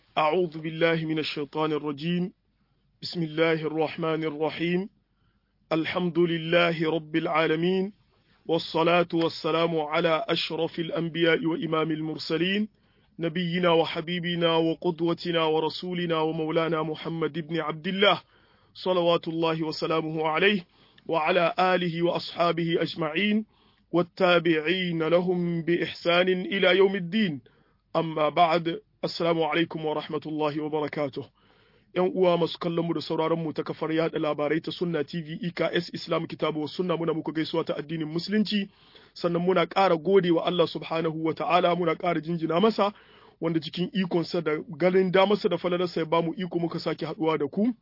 أعوذ بالله من الشيطان الرجيم بسم الله الرحمن الرحيم الحمد لله رب العالمين والصلاة والسلام على أشرف الأنبياء وإمام المرسلين نبينا وحبيبنا وقدوتنا ورسولنا ومولانا محمد بن عبد الله صلوات الله وسلامه عليه وعلى آله وأصحابه أجمعين والتابعين لهم بإحسان إلى يوم الدين أما بعد Assalamu alaikum wa rahmatullahi wa barakatuh. ‘Yan uwa masu kallon mu da sauraron mu ta kafar yada labarai ta Sunna TV EKS Islam Kitabu wa Sunna muna muku gaisuwa ta addinin Musulunci, sannan muna ƙara gode wa Allah subhanahu wa ta'ala muna ƙara jinjina masa, wanda cikin ikonsa da ganin damarsa da falalarsa ya bamu iko muka sake haɗuwa da ku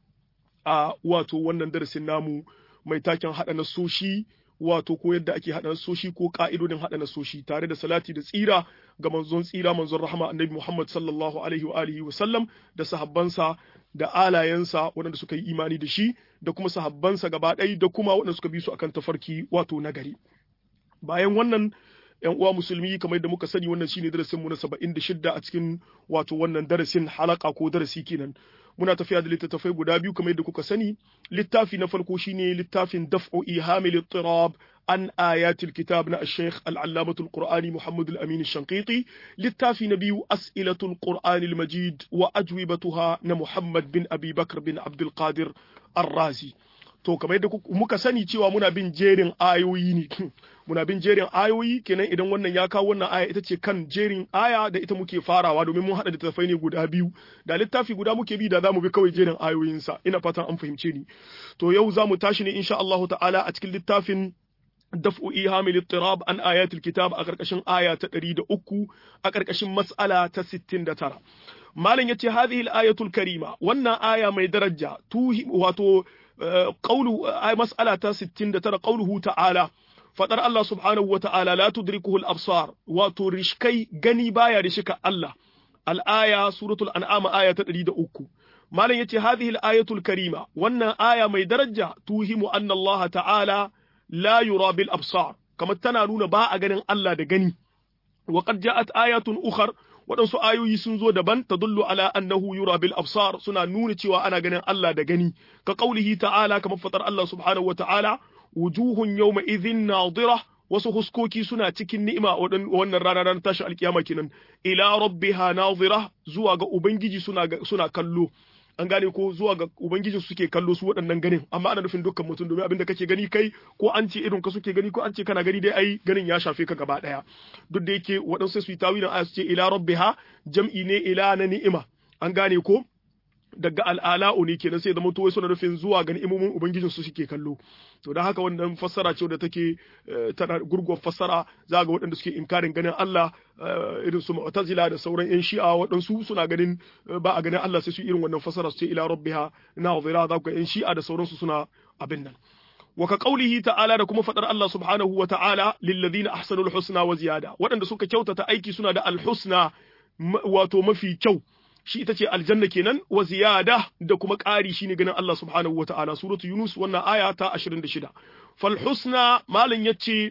a wato wannan darasin namu mai taken haɗa nasoshi wato ko yadda ake haɗa nasoshi ko ƙa'idodin haɗa nasoshi tare da salati da tsira ga manzon tsira manzon rahama annabi Muhammad sallallahu alaihi wa alihi wa sallam da sahabbansa da alayensa waɗanda suka yi imani da shi da kuma sahabbansa gaba ɗaya da kuma waɗanda suka bi su akan tafarki wato nagari bayan wannan yan uwa musulmi kamar da muka sani wannan shine darasin mu na 76 a cikin wato wannan darasin halaka ko darasi kenan muna tafiya da littattafai guda biyu kamar yadda kuka sani littafi na farko shine littafin daf'u ihamil ittirab an ayatil kitab na al-sheikh al-allamatul qur'ani muhammad al-amin shanqiti littafi na biyu as'ilatul qur'ani al-majid wa ajwibatuha na muhammad bin abi bakr bin abdul qadir ar-razi to kamar yadda muka sani cewa muna bin jerin ayoyi ne muna bin jerin ayoyi kenan idan wannan ya kawo wannan aya ita ce kan jerin aya da ita muke farawa domin mun haɗa littattafai ne guda biyu da littafi guda muke bi da zamu bi kawai jerin ayoyinsa ina fatan an fahimce ni to yau zamu tashi ne insha Allahu ta'ala a cikin littafin daf'u ihamil ittirab an ayatul kitab a karkashin aya ta 103 a karkashin mas'ala ta 69 malam yace hadhihi al-ayatul karima wannan aya mai daraja tuhi wato qawlu ay mas'ala ta 69 qawluhu ta'ala fadar Allah subhanahu wata'ala la tudrikuhu al-absar wato rishkai gani baya rishika Allah al-aya suratul an'am aya ta 103 malam yace hadhihi al-ayatul karima wannan aya mai daraja tuhimu anna Allah ta'ala la yura bil absar kamar tana nuna ba a ganin Allah da gani wa qad ja'at ayatun ukhar waɗansu ayoyi sun zo daban ta dullu ala annahu yura bil absar suna nuna cewa ana ganin Allah da gani ka qaulihi ta'ala kamar fatar Allah subhanahu wa ta'ala wujuhun yawma idhin nadira wasu huskoki suna cikin ni'ima wannan rana ran tashi alkiyama kenan ila rabbiha nadira zuwa ga ubangiji suna suna kallo an gane ko zuwa ga ubangijin suke kallo su waɗannan ganin amma ana nufin dukkan mutum domin abinda kake gani kai ko an ce irin ka suke gani ko an ce kana gani dai ai ganin ya shafe ka gaba ɗaya duk da yake waɗansu su yi tawilin aya su ce ila rabbiha jam'i ne ila na ni'ima an gane ko daga al'ala'u ne kenan sai zama wai suna nufin zuwa ga ni'imomin ubangijin su suke kallo to dan haka wannan fassara ce da take tana gurguwar fassara za ga waɗanda suke inkarin ganin Allah irin su mu'tazila da sauran yan shi'a waɗansu suna ganin ba a ganin Allah sai su irin wannan fassara su ce ila rabbiha nazira za ga yan shi'a da sauransu suna abin nan wa ka qaulihi ta'ala da kuma fadar Allah subhanahu wa ta'ala lil ladina ahsanul husna wa ziyada waɗanda suka kyautata aiki suna da al husna wato mafi kyau shi ita ce aljanna kenan wa ziyada da kuma ƙari shine ganin Allah subhanahu wa ta'ala suratu yunus wannan aya ta 26 fal husna malin yace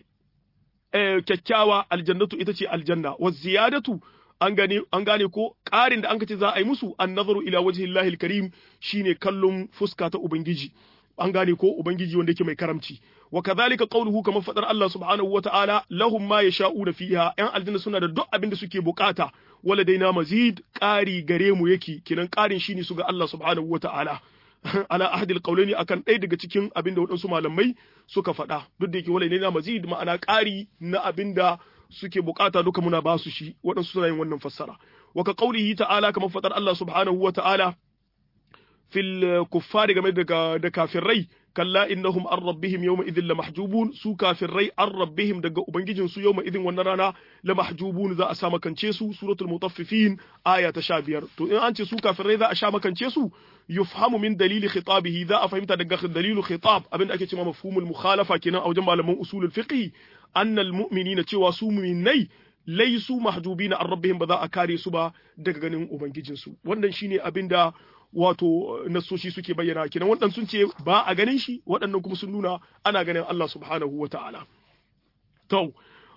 kyakkyawa aljannatu ita ce aljanna wa ziyadatu an gane an gane ko ƙarin da an kace za a yi musu an nazaru ila wajhillahi alkarim shine kallon fuska ta ubangiji an gane ko ubangiji wanda yake mai karamci wa kadhalika qawluhu kamar fadar Allah subhanahu wa ta'ala lahum ma yasha'una fiha yan aljanna suna da duk abin da suke bukata wala daina mazid ƙari gare mu yake kinan ƙarin shine su ga Allah subhanahu wa ta'ala ala ahadil qawlaini akan ɗaya daga cikin abin da waɗansu malamai suka faɗa duk da yake wala daina mazid ma'ana ƙari na abin da suke bukata duka muna ba su shi waɗansu suna yin wannan fassara wa ka qawlihi ta'ala kamar fadar Allah subhanahu wa ta'ala fil kuffari game da kafirai kalla innahum an rabbihim yawma idhin la mahjubun su kafirai an rabbihim daga ubangijin su yawma idhin wannan rana la mahjubun za a sha makance su suratul mutaffifin aya ta 15 to in an ce su kafirai za a sha makance su yufhamu min dalili khitabihi za a fahimta daga dalilu khitab abinda ake cewa mafhumul mukhalafa kenan a wajen malaman usulul fiqh annal mu'minina cewa su mu'minai laisu mahjubina an rabbihim ba za a kare su ba daga ganin ubangijinsu wannan shine abinda wato nasoshi suke bayyana kenan waɗannan sun ce ba a ganin shi waɗannan kuma sun nuna ana ganin Allah subhanahu wa ta'ala to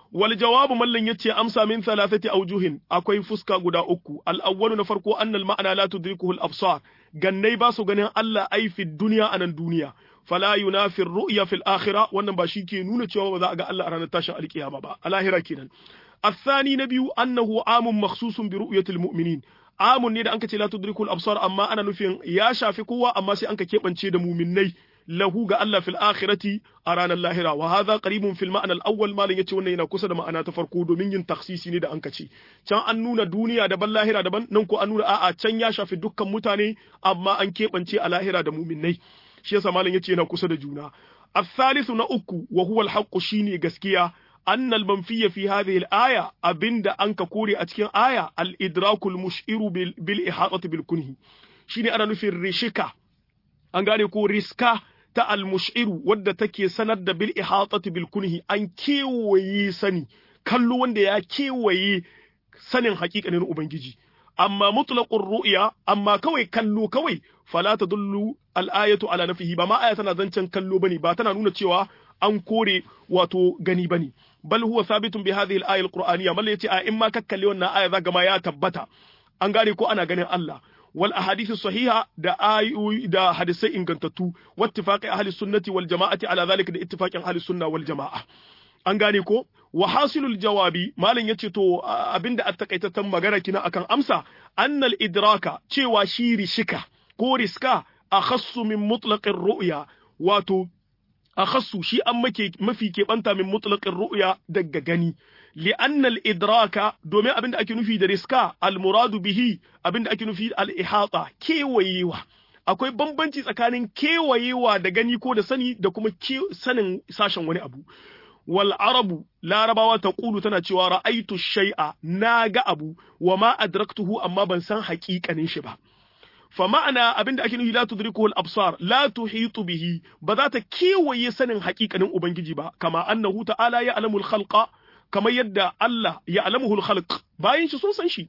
wal jawabu mallan yace amsa min thalathati awjuhin akwai fuska guda uku al awwalu na farko annal ma'ana la tudrikuhu al absar gannai ba su ganin Allah ai fi duniya anan duniya fala yunafi ru'ya fil akhirah wannan ba shi ke nuna cewa ba za a ga Allah a ranar tashin alkiyama ba a lahira kenan الثاني نبي أنه عام مخصوص برؤية المؤمنين عام ne da anka ce la tudrikul absar amma ana nufin ya shafi kowa amma sai anka keɓance da muminai lahu ga Allah fil akhirati a ranar lahira wa hadha qaribun fil ma'na al awwal malin yace wannan yana kusa da ma'ana ta farko domin yin taksisi ne da anka ce can an nuna duniya daban lahira daban nan ko an nuna a'a can ya shafi dukkan mutane amma an keɓance a lahira da muminai shi yasa malin yace yana kusa da juna الثالث na uku wa huwa al shine gaskiya أن المنفي في هذه الآية أبند أنك كوري أتكين آية الإدراك المشئر بالإحاطة بالكنه شيني أنا نفي الرشكة أنغاني كو رسكة تا المشئر ود تكي سند بالإحاطة بالكنه أن كيوي سني كلو وند يا كيوي سنن حقيقة نين أبنجي أما مطلق الرؤيا أما كوي كلو كوي فلا تدل الآية على نفيه بما آية تنا زنچن كلو بني باتنا نونة cewa an kore wato gani bane bal huwa sabitun bi hadhihi al-aya al-qur'aniyya mal yace a in ma kakkalle wannan aya zaga ma ya tabbata an gane ko ana ganin Allah wal ahadithu sahiha da ayoyi da hadisai ingantattu wattifaqi ahli sunnati wal jama'ati ala zalika da ittifaqin ahli sunna wal jama'a an gane ko wa hasilul jawabi malam yace to abinda a takaitaccen magana kina akan amsa annal idraka cewa shi rishika ko riska akhassu min mutlaqir ru'ya wato akhassu shi an make mafi keɓanta min mutlaqin ru'ya daga gani li'anna al-idraka domin abinda ake nufi da riska al-muradu bihi abinda ake nufi al-ihata kewayewa akwai bambanci tsakanin kewayewa da gani ko da sani da kuma sanin sashen wani abu wal arabu larabawa ta kulu tana cewa ra'aitu shay'a na ga abu wa ma adraktuhu amma ban san haƙiƙanin shi ba fa ma'ana abinda ake nufi la tudrikuhu al-absar la tuhitu bihi ba za ta kewaye sanin haƙiƙanin ubangiji ba kama annahu ta'ala ya alamul khalqa kamar yadda Allah ya alamuhu al-khalq bayan shi sun san shi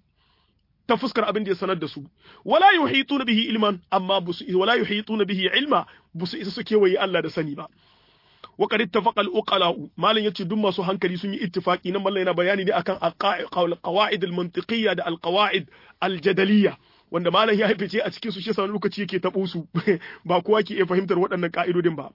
ta fuskar abin da ya sanar da su wala yuhituna bihi ilman amma busu wala yuhituna bihi ilma busu isa su kewaye Allah da sani ba wa qad ittafaqa al-uqala malan yace duk masu hankali sun yi ittifaqi nan mallan yana bayani ne akan al-qawaid al-mantiqiyya da al-qawaid al-jadaliyya wanda malam ya haifice a cikin su shi sa lokaci yake tabo su ba kowa ke iya fahimtar waɗannan ka'idodin ba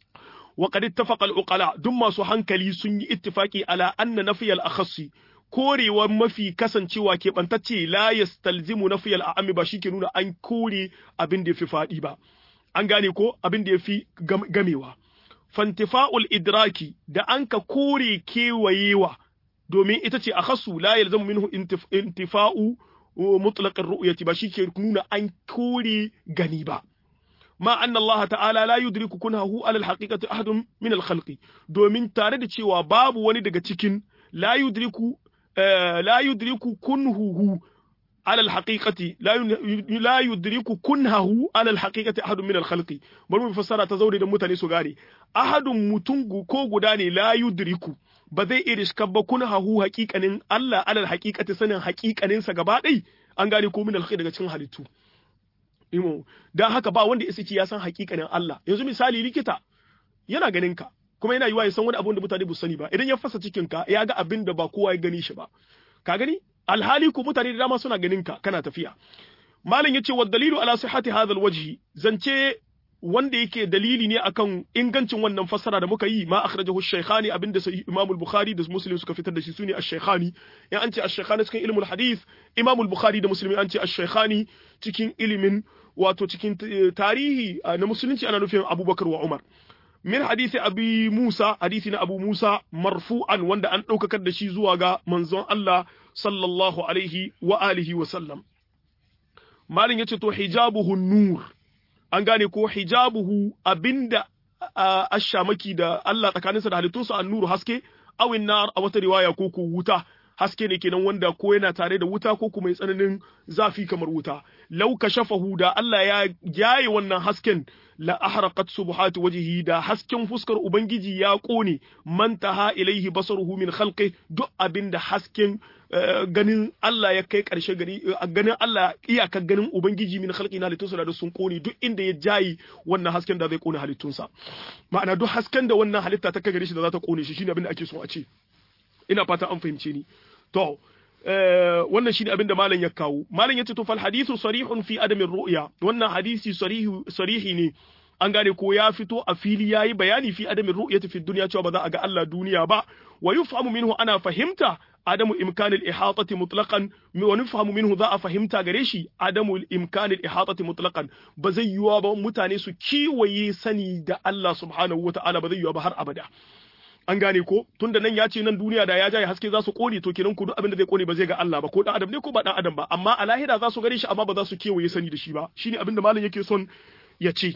wa qad ittafaqa al-uqala duk masu hankali sun yi ittifaqi ala anna nafiy al-akhassi korewar mafi kasancewa keɓantacce la yastalzimu nafiy al-a'ami ba shike nuna an kore abin da yafi faɗi ba an gane ko abin da yafi gamewa fantifa'ul idraki da an ka kore kewayewa domin ita ce akhassu la yalzamu minhu intifa'u mutlaqin ru'yati ba shi ke nuna an kore gani ba ma anna Allah ta'ala la yudriku kunhahu ala al-haqiqati ahadun min al-khalqi domin tare da cewa babu wani daga cikin la yudriku la yudriku kunhuhu على الحقيقة لا لا يدرك كنهه على الحقيقة أحد من الخلق bari mu fassara ta zaure da mutane su gane ahadun mutungu ko guda ne la yudriku ba zai iya riska ba kunhahu haƙiƙanin Allah alal haqiqati sanin haƙiƙanin sa gaba ɗai an gane ko min alkhair daga cikin halittu imo dan haka ba wanda isa ya san haƙiƙanin Allah yanzu misali likita yana ganin ka kuma yana yiwa ya san wani abun da mutane ba sani ba idan ya fasa cikin ka ya ga abin da ba kowa ya gani shi ba ka gani alhali ku mutane da dama suna ganin ka kana tafiya malam yace wa dalilu ala sihhati hadha alwajhi zance wanda yake dalili ne akan ingancin wannan fassara da muka yi ma akhrajahu ash-shaykhani abinda sai Imam al-Bukhari da Muslim suka fitar da shi sune ash-shaykhani ya an ce ash-shaykhani cikin ilmul hadith Imam al-Bukhari da Muslim an ce ash-shaykhani cikin ilimin wato cikin tarihi na musulunci ana nufin Abubakar wa Umar min hadisi abi Musa hadisi na Abu Musa marfu'an wanda an ɗaukakar da shi zuwa ga manzon Allah sallallahu alaihi wa alihi wa sallam malin yace to hijabuhu nur an gane ko hijabuhu abinda ashamaki da Allah tsakaninsa da halittunsa an nuru haske awin nar a wata riwaya ko ko wuta haske ne kenan wanda ko yana tare da wuta ko kuma tsananin zafi kamar wuta lau kashafahu da Allah ya jaye wannan hasken la ahraqat subhatu wajhihi da hasken fuskar ubangiji ya kone mantaha ilaihi basaruhu min khalqi duk abinda hasken ganin Allah ya kai karshe gani ganin Allah iyakar ganin ubangiji min khalqi na halittunsa da sun kone duk inda ya jayi wannan hasken da zai kone halittunsa ma'ana duk hasken da wannan halitta ta kai gare shi da za ta kone shi shine abin da ake so a ce ina fata an fahimce ni to wannan shine abin da malam ya kawo malam yace to fal hadithu sarihun fi adamin ru'ya wannan hadisi sarihi sarihi ne an gane ko ya fito a fili yayi bayani fi adamin ru'yati fi dunya cewa ba za a ga Allah duniya ba wa yufhamu minhu ana fahimta adamu imkan al-ihatati mutlaqan wa nufhamu minhu za a fahimta gare shi adamu imkan al-ihatati mutlaqan ba zai yiwa ba mutane su kiwaye sani da Allah subhanahu wata'ala ba zai yiwa ba har abada an gane ko tunda nan ya ce nan duniya da ya jaye haske za su kone to kenan ku duk abin da zai kone ba zai ga Allah ba ko dan adam ne ko ba dan adam ba amma a lahira za su gare shi amma ba za su kewaye sani da shi ba shine abin da malam yake son ya ce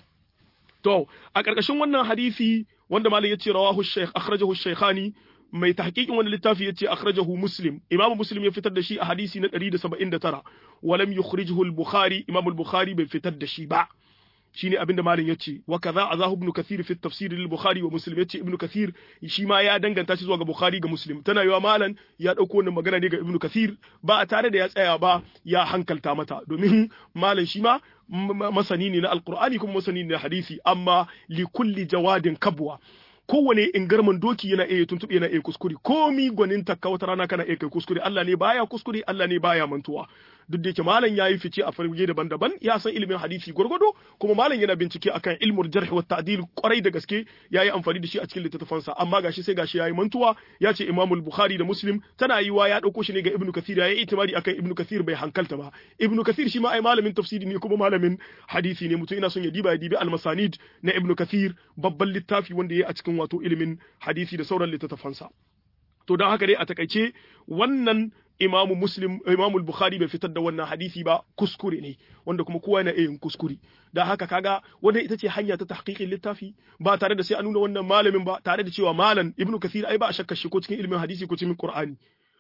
to a ƙarƙashin wannan hadisi wanda malam ya ce rawahu shaykh akhrajahu shaykhani mai tahqiqin wannan littafi yace akhrajahu muslim imam muslim ya fitar da shi a hadisi na 179 walam yukhrijuhu al-bukhari imam al-bukhari bai fitar da shi ba shine abinda malam yace wa kaza azahu ibn kathir fi tafsir lil-bukhari wa muslim yace ibn kathir shi ma ya danganta shi zuwa ga bukhari ga muslim tana yiwa malam ya dauko wannan magana ne ga ibn kathir ba a tare da ya tsaya ba ya hankalta mata domin malam shi ma masani ne na alqur'ani kuma masani ne na hadisi amma li kulli jawadin kabwa kowane ingarman doki yana iya tuntuɓe yana iya kuskure komi gwanin takka wata rana kana iya kai kuskure Allah ne baya kuskure Allah ne baya mantuwa duk da yake malam yayi fice a farge daban-daban ya san ilimin hadisi gwargwado kuma malam yana bincike akan ilmul jarh wa ta'dil kwarai da gaske yayi amfani da shi a cikin littattafansa amma gashi sai gashi yayi mantuwa ya ce Imam Bukhari da Muslim tana yiwa ya dauko shi ne ga Ibn Kathir yayi itimadi akan Ibn Kathir bai hankalta ba Ibn Kathir shi ma ai malamin tafsiri ne kuma malamin hadisi ne mutum ina son ya diba ya dibi al-masanid na Ibn Kathir babban littafi wanda yayi a cikin wato ilimin hadisi da sauran littattafansa to don haka dai a takaice wannan imamu muslim imamu bukhari bai fitar da wannan hadisi ba kuskure ne wanda kuma kowa yana iya yin kuskure da haka kaga wannan ita ce hanya ta tahqiqin littafi ba tare da sai an nuna wannan malamin ba tare da cewa malam ibnu kathir ai ba a shakka shi ko cikin ilimin hadisi ko cikin qur'ani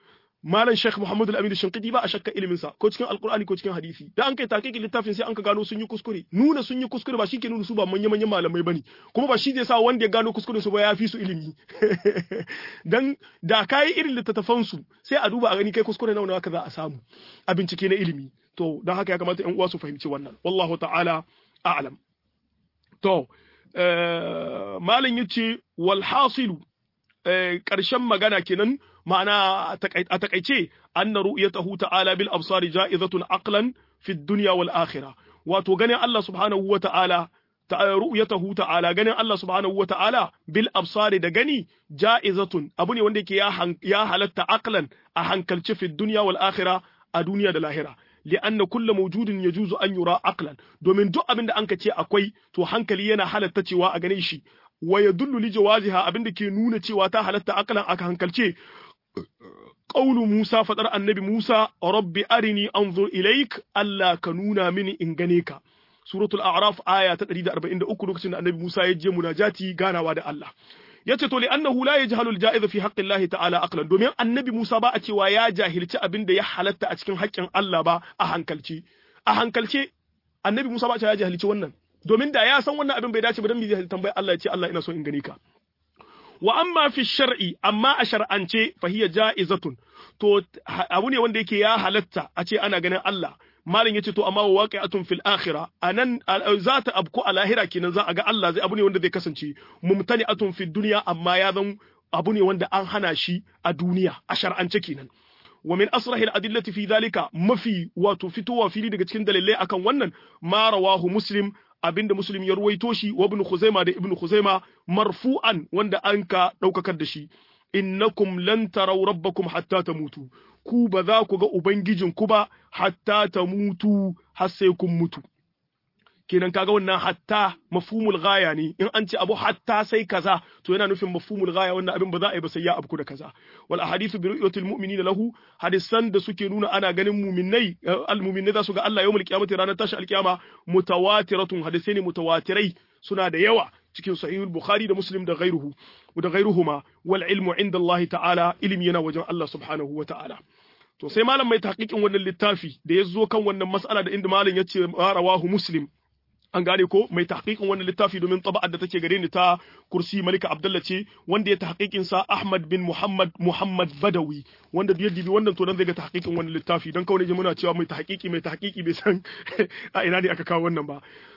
malam Sheikh Muhammad Al-Amin Shinqiti ba a shakka ilimin sa ko cikin Alqur'ani ko cikin hadisi da an kai taqiqin littafin sai an ka gano sun yi kuskure nuna sun yi kuskure ba shike nuna su ba manyan manyan malamai bane kuma ba shi zai sa wanda ya gano kuskure su ba ya fi su ilimi dan da kai irin littattafan su sai a duba a gani kai kuskure nawa nawa za a samu a bincike na ilimi to dan haka ya kamata ƴan uwa su fahimci wannan wallahu ta'ala a'lam to malam yace wal hasilu ƙarshen magana kenan ma'ana a takaice anna ru'yatahu ta'ala bil absari ja'izatun aqlan fi dunya wal akhirah wato ganin Allah subhanahu wa ta'ala ru'yatahu ta'ala ganin Allah subhanahu wa ta'ala bil absari da gani ja'izatun abu ne wanda yake ya halatta aqlan a hankalci fi dunya wal akhirah a duniya da lahira li'anna kullu mawjudin yajuzu an yura aqlan domin duk abin da anka ce akwai to hankali yana halatta cewa a gane shi wa yadullu li jawaziha abinda ke nuna cewa ta halatta akalan aka hankalce qaulu Musa fadar annabi Musa rabbi arini anzur ilaik Allah ka nuna mini in gane ka suratul a'raf aya ta 143 lokacin da annabi Musa ya je munajati ganawa da Allah yace to li annahu la yajhalu al-ja'iz fi haqqi Allah ta'ala aqlan domin annabi Musa ba a cewa ya jahilci abinda ya halatta a cikin haƙƙin Allah ba a hankalce a hankalce annabi Musa ba a cewa ya jahilci wannan domin da ya san wannan abin bai dace ba dan me zai tambayi Allah ya ce Allah ina so in gani ka wa amma fi shar'i amma a shar'ance fa hiya ja'izatun to abu ne wanda yake ya halatta a ce ana ganin Allah malin yace to amma wa waqi'atun fil akhirah anan za ta abku a lahira kenan za a ga Allah zai abu ne wanda zai kasance mumtani'atun fid dunya amma ya zan abu ne wanda an hana shi a duniya a shar'ance kenan wa min asrahil adillati fi dhalika mafi wato fitowa fili daga cikin dalilai akan wannan ma rawahu muslim abinda muslim ya ruwaito shi wa ibn khuzaima da ibn khuzaima marfu'an wanda an ka daukakar da shi innakum lan taraw rabbakum hatta tamutu ku ba za ku ga ubangijin ku ba hatta tamutu har sai kun mutu kenan kaga wannan hatta mafhumul ghaya ne in an ce abu hatta sai kaza to yana nufin mafhumul ghaya wannan abin ba za a yi ba sai ya abku da kaza wal ahadithu bi ru'yatil mu'minina lahu hadisan da suke nuna ana ganin mu'minnai al mu'minnai za su ga Allah yawmul qiyamati ranar tashi alqiyama mutawatiratun hadisai ne mutawatirai suna da yawa cikin sahihul bukhari da muslim da ghairuhu da ghairuhuma wal ilmu inda Allah ta'ala ilimi yana wajen Allah subhanahu wa ta'ala to sai malam mai tahqiqin wannan littafi da ya zo kan wannan mas'ala da inda malam ya ce rawahu muslim an gane ko mai tahqiqin wannan littafi domin taba'ar da take gare ni ta kursi malika abdullah ce wanda ya tahqiqin sa ahmad bin muhammad muhammad badawi wanda biyar dibi wannan to dan zai ga tahqiqin wannan littafi dan kawai muna cewa mai tahqiqi mai tahqiqi bai san a ina ne aka kawo wannan ba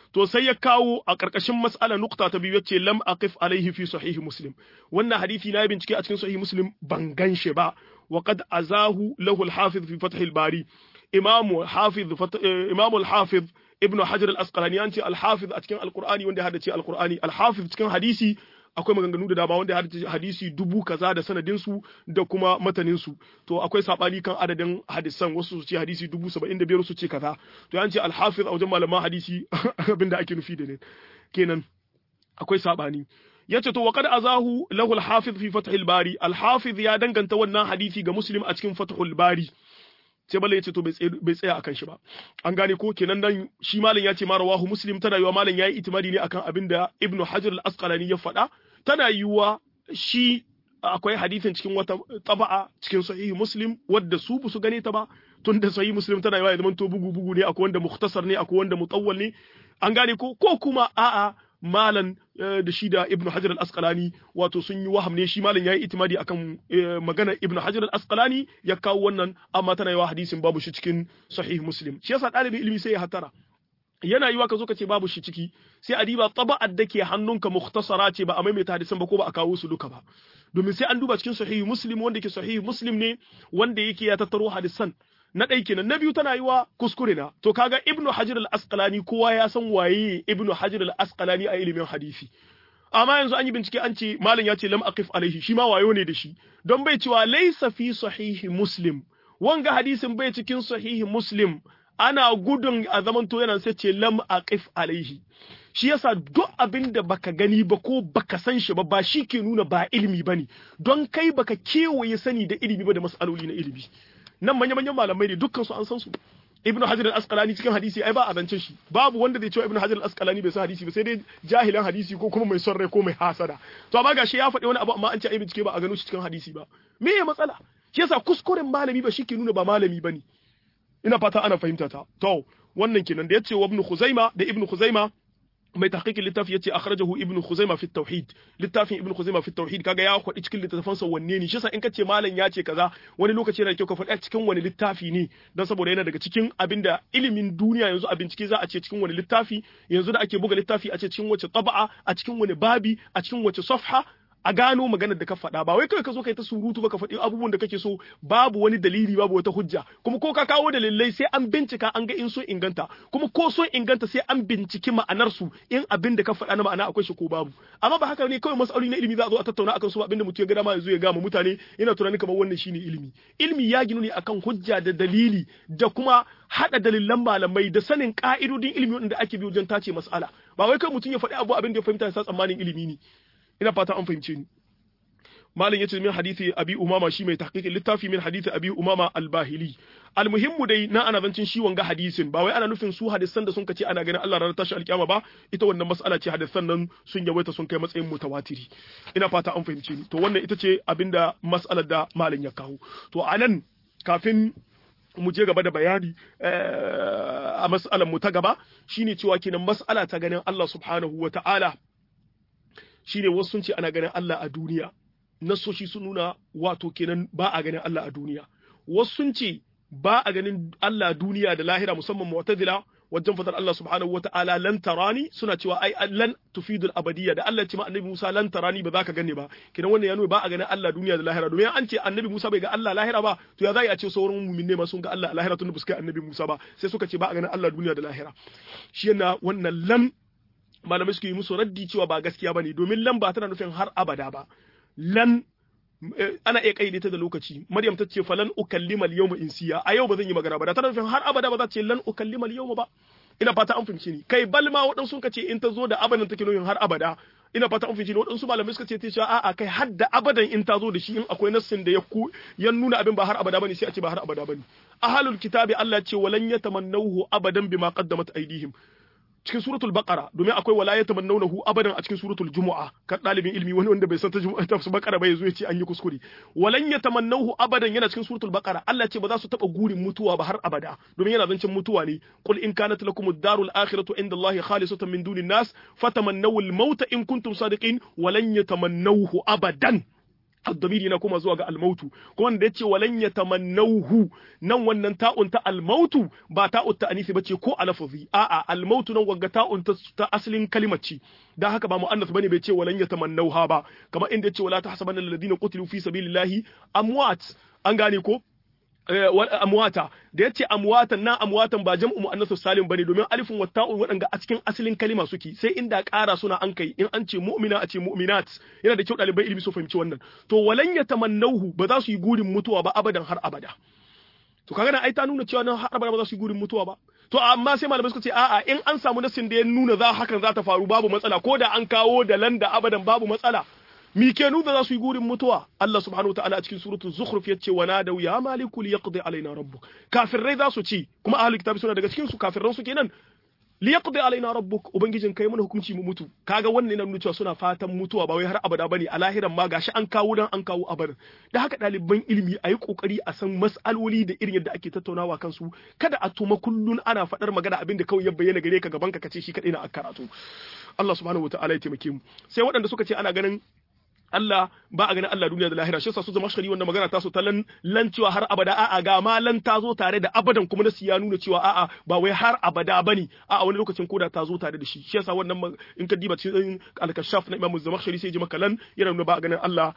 to sai ya kawo a ƙarƙashin mas'ala nukta ta biyu yace lam aqif alaihi fi sahihi muslim wannan hadisi na bincike a cikin sahihi muslim ban gan shi ba wa qad azahu lahu al-hafiz fi fath al-bari imamu hafiz imamu al-hafiz ibnu hajar al-asqalani an ce al-hafiz a cikin al-qur'ani wanda ya hadace al-qur'ani al-hafiz cikin hadisi akwai maganganu da dama wanda ya hadace hadisi dubu kaza da sanadin su da kuma matanin su to akwai sabani kan adadin hadisan wasu su ce hadisi dubu saba'in da biyar su ce kaza to an ce al-hafiz a wajen malaman hadisi abinda ake nufi da ne kenan akwai sabani yace to waqad azahu lahu al-hafiz fi fath bari al-hafiz ya danganta wannan hadisi ga muslim a cikin fathul bari sai bala yace to bai tsaya akan shi ba an gane ko kenan nan shi malam ya ce ma rawahu muslim tana yiwa malam yayi itimadi ne akan abin da ibnu hajar al-asqalani ya faɗa tana yiwa shi akwai hadisin cikin wata taba'a cikin sahihi muslim wadda su bu su gane ta ba tun da sahihi muslim tana yiwa ya zama to bugu bugu ne akwai wanda mukhtasar ne akwai wanda mutawwal ne an gane ko ko kuma a'a malan da shi da ibnu hajar al-asqalani wato sun yi waham ne shi malan yayi itimadi akan magana ibnu hajar al-asqalani ya kawo wannan amma tana yawa hadisin babu shi cikin sahih muslim shi yasa dalibin ilimi sai ya hatara yana yiwa ka zo ka ce babu shi ciki sai a diba taba'ar da ke hannunka mukhtasara ce ba a maimaita hadisan ba ko ba a kawo su duka ba domin sai an duba cikin sahih muslim wanda ke sahih muslim ne wanda yake ya tattaro hadisan na ɗai kenan na biyu tana yi wa kuskure na to kaga ibnu hajar al-asqalani kowa ya san waye ibnu hajar al-asqalani a ilimin hadisi amma yanzu an yi bincike an ce malam ya ce lam aqif alaihi shi ma wayo ne da shi don bai cewa laysa fi sahihi muslim wanga hadisin bai cikin sahihi muslim ana gudun a zaman to yana sai ce lam aqif alaihi shi yasa duk abin da baka gani ba ko baka san shi ba ba shi ke nuna ba ilimi bane don kai baka kewaye sani da ilimi ba da mas'aloli na ilimi nan manya-manyan malamai ne dukkan su an san su ibnu hajar al-asqalani cikin hadisi ai ba a zancen shi babu wanda zai cewa ibnu hajar al-asqalani bai san hadisi ba sai dai jahilan hadisi ko kuma mai son rai ko mai hasada to amma gashi ya faɗi wani abu amma an ce ai bincike ba a gano shi cikin hadisi ba me ya matsala shi yasa kuskuren malami ba shi ke nuna ba malami bane ina fata ana fahimta ta to wannan kenan da yace wa ibnu khuzaima da ibnu khuzaima mai tahqiqin littafi yace akhrajahu ibnu khuzaima fi tauhid littafin ibnu khuzaima fi tauhid kaga ya kwadi cikin littafansa wanne ne shi yasa in kace malam ya ce kaza wani lokaci yana kyau ka faɗa cikin wani littafi ne dan saboda yana daga cikin abinda ilimin duniya yanzu a bincike za a ce cikin wani littafi yanzu da ake buga littafi a ce cikin wace taba'a a cikin wani babi a cikin wace safha a gano maganar da ka faɗa ba wai kawai ka zo kai ta surutu ba ka faɗi abubuwan da kake so babu wani dalili babu wata hujja kuma ko ka kawo dalilai sai an bincika an ga in so inganta kuma ko so inganta sai an binciki ma'anar su in abin da ka faɗa na ma'ana akwai shi ko babu amma ba haka ne kawai masaloli na ilimi za a zo a tattauna akan su abin da mutum ya ga dama ya zo ya gama mutane ina tunanin kamar wannan shine ilimi ilimi ya ginu ne akan hujja da dalili da kuma hada dalilan malamai da sanin ka'idodin ilimi wanda ake bi wajen tace mas'ala ba wai kai mutum ya faɗi abu abin da ya fahimta ya sa tsammanin ilimi ne ina fata an fahimce ni malam yace min hadisi abi umama shi mai tahqiqin littafi min hadisi abi umama al-bahili almuhimmu dai na ana zancin shi wanga hadisin ba wai ana nufin su hadisan da sun kace ana ganin Allah ranar tashi alkiyama ba ita wannan mas'ala ce hadisan nan sun yawaita sun kai matsayin mutawatiri ina fata an fahimce ni to wannan ita ce abinda mas'alar da malam ya kawo to anan kafin mu je gaba da bayani a mas'alar mu ta gaba shine cewa kenan mas'ala ta ganin Allah subhanahu wa ta'ala shine wasu sun ce ana ganin Allah a duniya nasoshi sun nuna wato kenan ba a ganin Allah a duniya wasu sun ce ba a ganin Allah duniya da lahira musamman mu'tazila wajen fadar Allah subhanahu wa ta'ala lan tarani suna cewa ai lan tufidul abadiyya da Allah ya ce ma annabi Musa lan tarani ba za ka gane ba kidan wannan ya nuna ba a ganin Allah duniya da lahira domin an ce annabi Musa bai ga Allah lahira ba to ya za a ce sauran mu'minne ma sun ga Allah lahira tun da ba su kai annabi Musa ba sai suka ce ba a ganin Allah duniya da lahira shi yana wannan lam malamai suke yi musu raddi cewa ba gaskiya bane domin lan ba tana nufin har abada ba lan ana iya kaide ta da lokaci maryam ta ce falan ukallima al-yawma insiya a yau ba zan yi magana ba da tana nufin har abada ba za ta ce lan ukallima al-yawma ba ina fata an fahimci ni kai balma waɗansu ka ce in ta zo da abadan take nufin har abada ina fata an fahimci ni waɗansu malamai suka ce ta ce a'a kai har da abadan in ta zo da shi in akwai nassin da ya ku ya nuna abin ba har abada bane sai a ce ba har abada bane ahlul kitabi Allah ce walan yatamannahu abadan bima qaddamat aydihim cikin suratul baqara domin akwai wala yatamannawnahu abadan a cikin suratul jumu'a kan dalibin ilmi wani wanda bai san ta jumu'a ta baqara ba yazo ya ce an yi kuskure walan yatamannahu abadan yana cikin suratul baqara Allah ce ba za su taba gurin mutuwa ba har abada domin yana zancin mutuwa ne qul in kanat lakum ad-darul akhiratu inda Allah khalisatan min dunin nas fatamannaw al-mauta in kuntum sadiqin walan yatamannawhu abadan الضمير yana koma zuwa ga almautu kuma wanda yace walan yatamannawhu nan wannan ta'un ta almautu ba ta'un ta anisi bace ko alafazi a'a almautu nan wagga ta'un ta asalin kalimar ce dan haka ba muannas bane bai ce walan yatamannawha ba kamar inda yace wala tahsabanna alladhina qutilu fi sabilillahi amwat an gane ko amwata da yace amwatan na amwatan ba jam'u muannasu salim bane domin alifin wa ta'un wadanga a cikin asalin kalima suke sai inda ƙara suna an kai in an ce mu'mina a ce mu'minat yana da kyau ɗalibai ilimi su fahimci wannan to walan yatamannauhu ba za su yi gurin mutuwa ba abadan har abada to kaga nan ai ta nuna cewa nan har abada ba za su yi gurin mutuwa ba to amma sai malamai suka ce a'a in an samu nasin da ya nuna za hakan za ta faru babu matsala ko da an kawo da landa abadan babu matsala mi ke nuna za su yi gurin mutuwa Allah subhanahu wataala a cikin suratul zukhruf yace wa nadaw ya maliku liyaqdi alaina rabbuk kafirai za su ci kuma ahlul kitabi suna daga cikin su kafirran su kenan liyaqdi alaina rabbuk ubangijin kai mana hukunci mu mutu kaga wannan yana nuna cewa suna fatan mutuwa ba wai har abada bane a lahiran ma gashi an kawo dan an kawo abar da haka ɗaliban ilimi a yi kokari a san mas'aloli da irin yadda ake tattaunawa kansu kada a tuma kullun ana faɗar magana abin da kawai ya bayyana gare ka gaban ka kace shi kadai na a karatu Allah subhanahu wataala ya taimake mu sai waɗanda suka ce ana ganin Allah ba a ganin Allah duniya da lahira shi yasa su zama shari wanda magana ta so ta lan lan cewa har abada a'a ga ma lan ta zo tare da abadan kuma nasu ya nuna cewa a'a ba wai har abada bane a'a wani lokacin koda ta zo tare da shi shi yasa wannan in ka diba cikin al-kashaf na Imam Zamakhshari sai ji maka lan yana nuna ba a ganin Allah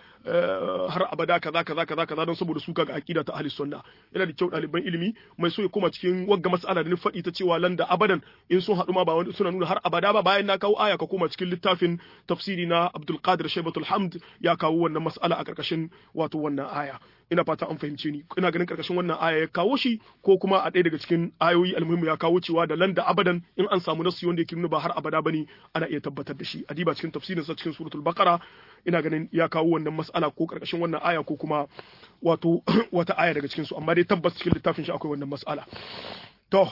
har abada kaza kaza kaza kaza don saboda su kaga aqida ta ahli sunna yana da kyau ɗaliban ilimi mai so ya koma cikin wagga mas'ala da ni faɗi ta cewa lan da abadan in sun haɗu ma ba wani suna nuna har abada ba bayan na kawo aya ka koma cikin littafin tafsiri na Abdul Qadir Shaybatul Hamd ya kawo wannan mas'ala a karkashin wato wannan aya ina fata an fahimce ni ina ganin karkashin wannan aya ya kawo shi ko kuma a ɗaya daga cikin ayoyi almuhimmu ya kawo cewa da landa abadan in an samu nasu wanda yake nuna ba har abada bane ana iya tabbatar da shi adiba cikin tafsirin sa cikin suratul baqara ina ganin ya kawo wannan mas'ala ko karkashin wannan aya ko kuma wato wata aya daga cikin su amma dai tabbas cikin littafin shi akwai wannan mas'ala to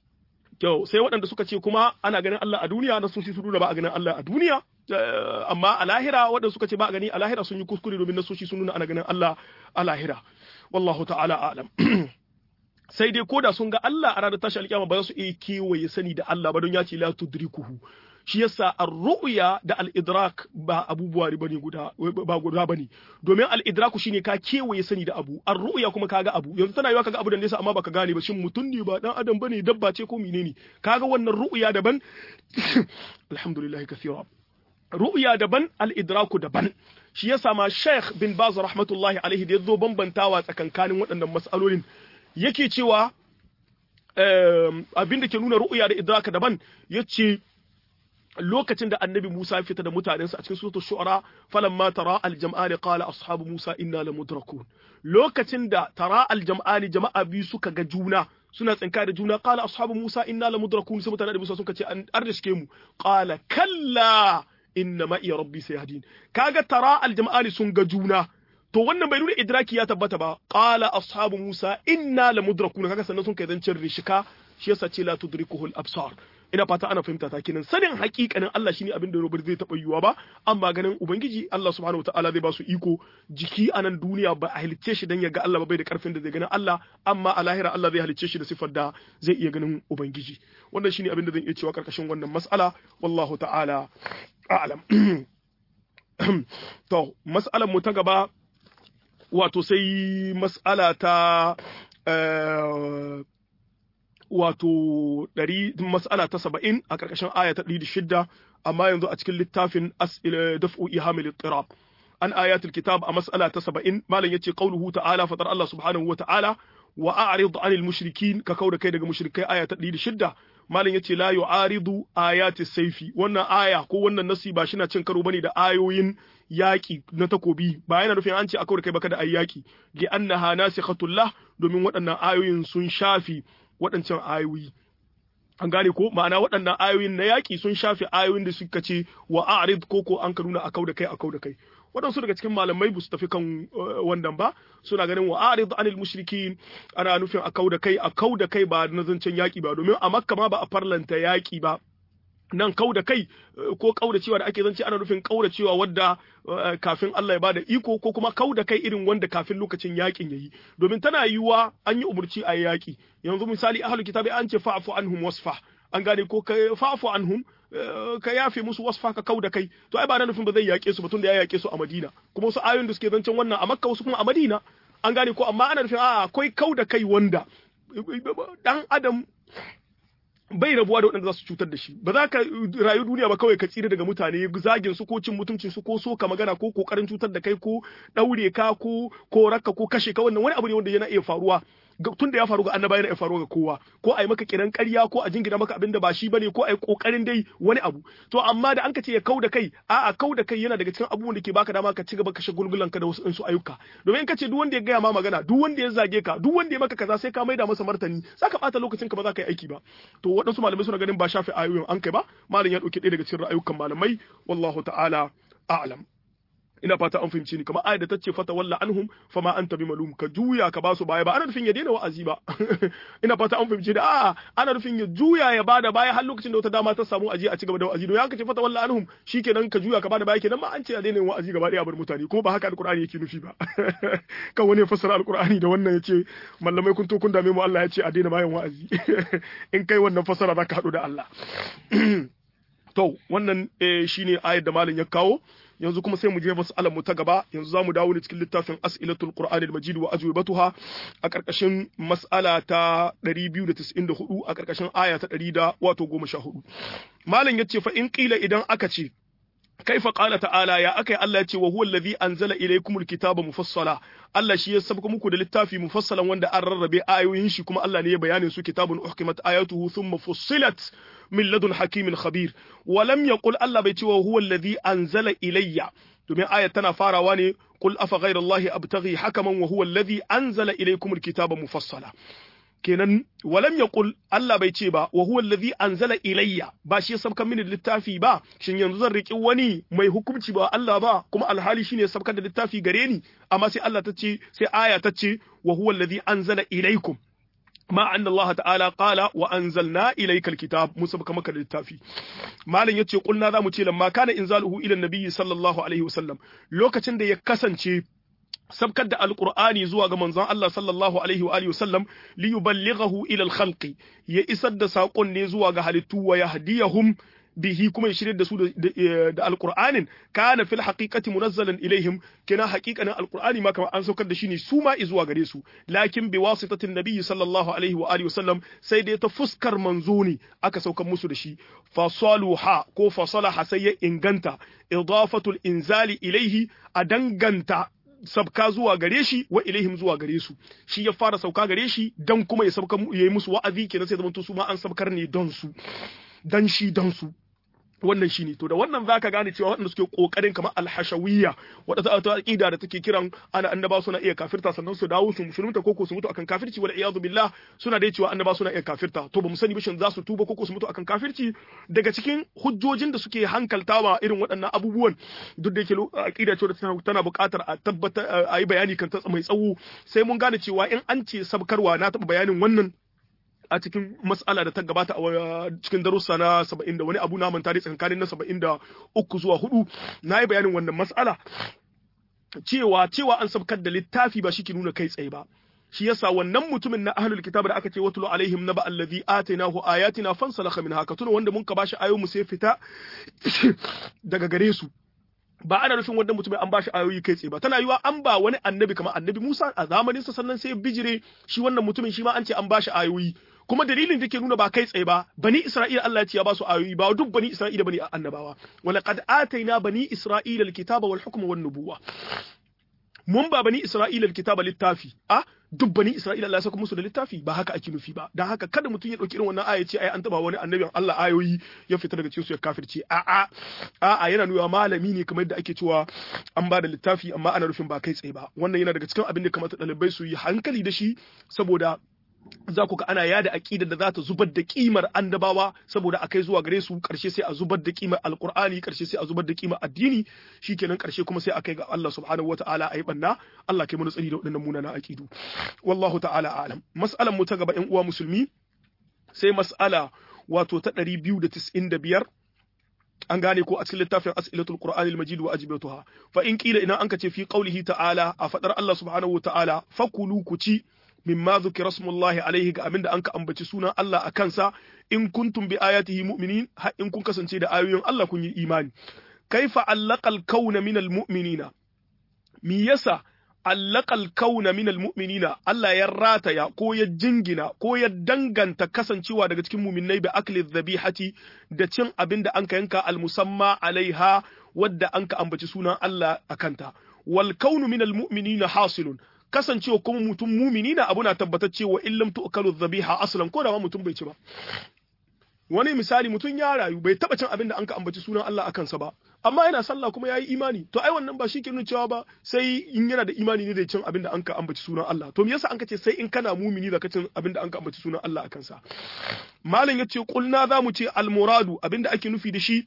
Kyau sai waɗanda suka ce kuma ana ganin Allah a duniya na sun su nuna ba a ganin Allah a duniya amma a lahira waɗanda suka ce ba a gani a lahira sun yi kuskure domin nasoshi sun nuna ana ganin Allah a lahira wallahu ta'ala alam sai dai koda sun ga Allah a ranar tashi alƙiyama ba za su iya kewaye sani da Allah ba don ya ce la tudrikuhu shi yasa ar-ru'ya da al-idrak ba abubuwa bane guda ba guda bane domin al-idraku shine ka kewaye sani da abu ar-ru'ya kuma kaga abu yanzu tana yiwa kaga abu da nesa amma baka gane ba shin mutum ne ba dan adam bane dabba ce ko menene kaga wannan ru'ya daban alhamdulillah kathira ru'ya daban al-idraku daban shi yasa ma Sheikh bin Baz rahmatullahi alaihi da yazo bambantawa tsakankanin waɗannan mas'alolin yake cewa abin da ke nuna ru'ya da idraka daban yace lokacin da annabi Musa ya fita da mutanensa a cikin suratul shu'ara falamma tara al-jam'ani qala ashabu Musa inna lamudrakun lokacin da tara al-jam'ani jama'a biyu suka ga juna suna tsinka da juna qala ashabu Musa inna lamudrakun sai mutanen da Musa suka ce an arshike mu qala kalla inna ma iya rabbi sayahdin kaga tara al-jam'ani sun ga juna to wannan bai nuna idraki ya tabbata ba qala ashabu Musa inna lamudrakun kaga sannan sun kai zancin rishika shi yasa ce la tudrikuhu al-absar ina fata ana fahimta ta kinan sanin hakikanin Allah shine abin da Robert zai taba yiwa ba amma ganin ubangiji Allah subhanahu wataala zai ba su iko jiki a nan duniya ba a halicce shi dan ya ga Allah ba bai da karfin da zai ganin Allah amma a lahira Allah zai halicce shi da sifar da zai iya ganin ubangiji wannan shine abin da zan iya cewa karkashin wannan mas'ala wallahu ta'ala a'lam to mas'alar mu ta gaba wato sai mas'ala ta wato ɗari mas'ala ta saba'in a ƙarƙashin aya ta ɗari da shidda amma yanzu a cikin littafin daf'u ihamil tirab an ayatul kitab a mas'ala ta saba'in malam yace qauluhu ta'ala fatar Allah subhanahu wa ta'ala wa a'rid 'anil mushrikin ka kauda kai daga mushrikai aya ta ɗari da shidda malam yace la yu'aridu ayati saifi wannan aya ko wannan nasi ba shina cin karo bane da ayoyin yaƙi na takobi ba yana nufin an ce a kauda kai baka da ayi yaƙi li annaha nasikhatullah domin waɗannan ayoyin sun shafi waɗancan ayoyi an gane ko ma'ana waɗannan ayoyin na yaƙi sun shafe ayoyin da suka ce wa a'rid ko ko an ka nuna a da kai a da kai waɗansu daga cikin malamai ba su tafi kan wannan ba suna ganin wa a'rid anil mushrikin ana nufin a da kai a da kai ba na zancen yaƙi ba domin a makka ma ba a farlanta yaƙi ba nan kau da kai ko kau da cewa da ake zance ana nufin kau da cewa wadda kafin Allah ya bada iko ko kuma kau da kai irin wanda kafin lokacin yakin yayi domin tana yiwuwa an yi umurci a yaki yanzu misali ahlul kitabi an ce fa'fu anhum wasfah an gane ko ka fa'fu anhum ka yafe musu wasfa ka kau da kai to ai ba na nufin ba zai yake su batun da ya yake su a Madina kuma wasu ayoyin da suke zancen wannan a Makka wasu kuma a Madina an gane ko amma ana nufin a akwai kau da kai wanda dan adam bai rabuwa da waɗanda za su cutar da shi ba za ka rayu duniya ba kawai ka tsira daga mutane zagin su ko cin mutuncin su ko so ka magana ko kokarin cutar da kai ko daure ka ko koraka ko kashe ka wannan wani abu ne wanda yana iya faruwa tun da ya faru ga annaba yana iya faruwa ga kowa ko a yi maka kiran ƙarya ko a jingina maka abin da ba shi bane ko a yi kokarin dai wani abu to amma da an ka ce ya kau da kai a'a kau da kai yana daga cikin abubuwan da ke baka dama ka ci gaba ka shagulgulan ka da wasu su ayyuka domin in ka ce duk wanda ya gaya ma magana duk wanda ya zage ka duk wanda ya maka kaza sai ka maida masa martani zaka bata lokacin ka ba za ka yi aiki ba to waɗansu malamai suna ganin ba shafi ayoyin an kai ba malam ya ɗauki ɗaya daga cikin ra'ayukan malamai wallahu ta'ala a'lam ina fata an fahimci ni kamar ayat da tace fata walla anhum fama anta bimalum ka juya ka basu baya ba ana nufin ya daina wa'azi ba ina fata an fahimci da a'a ana nufin ya juya ya bada baya har lokacin da wata dama ta samu aje a ci gaba da wa'azi don ya kace fata walla anhum shikenan ka juya ka bada baya kenan ma an ce ya daina wa'azi gaba daya bar mutane kuma ba haka alqur'ani yake nufi ba kan wani ya fassara alqur'ani da wannan yace mallamai kun to kun dame mu Allah ya ce a daina bayan wa'azi in kai wannan fassara zaka hadu da Allah to wannan shine ayat da malam ya kawo yanzu kuma sai mu je mas'alar mu ta gaba yanzu zamu dawo ne cikin littafin as'ilatul qur'ani al-majid wa ajwibatuha a karkashin mas'ala ta 294 a karkashin aya ta 100 wato 14 malam yace fa in qila idan aka ce kaifa qala ta'ala ya akai Allah yace wa huwa allazi anzala ilaykumul kitaba mufassala Allah shi ya sabka muku da littafi mufassalan wanda an rarrabe ayoyin shi kuma Allah ne ya bayanin su kitabun uhkimat ayatuhu thumma fussilat min ladun hakimin khabir wa lam yaqul Allah bai ce wa huwa allazi anzala ilayya domin ayat tana farawa ne qul afa ghayra allahi abtaghi hakaman wa huwa allazi anzala ilaykumul kitaba mufassala kenan walam yaqul Allah bai ce ba wa huwa allazi anzala ilayya ba shi ya sabkan mini littafi ba shin yanzu zan riki wani mai hukunci ba Allah ba kuma alhali shine ya sabkar da littafi gare ni amma sai Allah ta ce sai aya ta ce wa huwa allazi anzala ilaykum ma anna Allah ta'ala qala wa anzalna ilayka alkitab musa baka maka littafi malam yace kulna za mu ce lamma kana inzaluhu ila nabiyyi sallallahu alaihi wasallam lokacin da ya kasance sabkar da alqur'ani zuwa ga manzon Allah sallallahu alaihi wa alihi wasallam li yuballighahu ila alkhalqi ya isar da sakon ne zuwa ga halittu wa yahdiyahum bihi kuma ya shirya da su da alqur'anin kana fil haqiqati munazzalan ilaihim kina haqiqanin alqur'ani ma kamar an saukar da shi ne su ma zuwa gare su lakin bi wasitatin nabiyyi sallallahu alaihi wa alihi wasallam sai dai ta fuskar manzo ne aka saukar musu da shi fasaluha ko fasalaha sai ya inganta idafatul inzali ilaihi a danganta sabka zuwa gare shi wa ilaihim zuwa gare su shi ya fara sauka gare shi dan kuma ya sabka ya yi musu wa'azi kenan sai zamanto su ma an sabkar ne don su dan shi dan su wannan shine to da wannan zaka gane cewa waɗanda suke kokarin kamar alhashawiyya wadda ta aqida da take kiran ana annaba suna iya kafirta sannan su dawo su musulunta ko su mutu akan kafirci wal iyadu billah suna dai cewa annaba suna iya kafirta to ba mu sani bishin za su tuba ko su mutu akan kafirci daga cikin hujjojin da suke hankaltawa irin waɗannan abubuwan duk da yake aqida ce tana buƙatar a tabbata a yi bayani kan ta mai tsawo sai mun gane cewa in an ce sabkarwa na taɓa bayanin wannan a cikin mas'ala da ta gabata a cikin darussa na saba'in da wani abu na manta dai tsakanin na saba'in da uku zuwa hudu na yi bayanin wannan mas'ala cewa cewa an sabkar da littafi ba shi ke nuna kai tsaye ba shi yasa wannan mutumin na ahlul kitab da aka ce watulu alaihim naba allazi atainahu ayatina fansalakha minha ka tuna wanda mun ka bashi ayoyi mu sai fita daga gare su ba ana nufin wannan mutumin an bashi ayoyi kai tsaye ba tana yiwa an ba wani annabi kamar annabi Musa a zamanin sa sannan sai bijire shi wannan mutumin shi ma an ce an bashi ayoyi kuma dalilin da ke nuna ba kai tsaye ba bani Isra'ila Allah ya ce ya ba su ayoyi ba duk bani Isra'ila bane annabawa wala qad ataina bani Isra'ila alkitaba wal hukma wan nubuwa mun ba bani Isra'ila alkitaba littafi a duk bani Isra'ila Allah ya saka musu da littafi ba haka ake nufi ba dan haka kada mutum ya dauki irin wannan aya ce ai an taba wani annabin Allah ayoyi ya fita daga cikin su ya kafirce a a a a yana nuna malami ne kamar yadda ake cewa an ba da littafi amma ana nufin ba kai tsaye ba wannan yana daga cikin abin da kamata ɗalibai su yi hankali da shi saboda za ku ga ana yada aqida da za ta zubar da kimar annabawa saboda a kai zuwa gare su karshe sai a zubar da kimar alqur'ani karshe sai a zubar da kimar addini shikenan karshe kuma sai a kai ga Allah subhanahu wataala ayi banna Allah kai mana tsari da waɗannan munanan aqidu wallahu ta'ala a'lam mas'alan mu ta gaba ƴan uwa musulmi sai mas'ala wato ta 295 an gane ko a cikin littafin as'ilatul qur'anil majid wa ajibatuha fa in qila idan anka ce fi qawlihi ta'ala a fadar Allah subhanahu wa ta'ala fakulu ku ci mimma dhukira smullahi alaihi ga abinda anka ambaci sunan Allah a kansa in kuntum bi ayatihi mu'minin har in kun kasance da ayoyin Allah kun yi imani kaifa allaqal kauna minal mu'minina mi yasa allaqal kauna minal mu'minina Allah ya rataya ko ya jingina ko ya danganta kasancewa daga cikin mu'minnai bi akli dhabihati da cin abin da anka yanka almusamma alaiha wadda anka ambaci sunan Allah akanta wal kaunu minal mu'minina hasilun kasancewa kuma mutum mu'minina abu na tabbatacce wa illam tu'kalu dhabiha aslan ko da ma mutum bai ci ba wani misali mutum ya rayu bai taba cin abin da anka ambaci sunan Allah a kansa ba amma yana sallah kuma yayi imani to ai wannan ba shi ke nuna cewa ba sai in yana da imani ne da cin abin da anka ambaci sunan Allah to me yasa anka ce sai in kana mumini da ka cin abin da anka ambaci sunan Allah a kansa malam yace kulna za mu ce al muradu abin da ake nufi da shi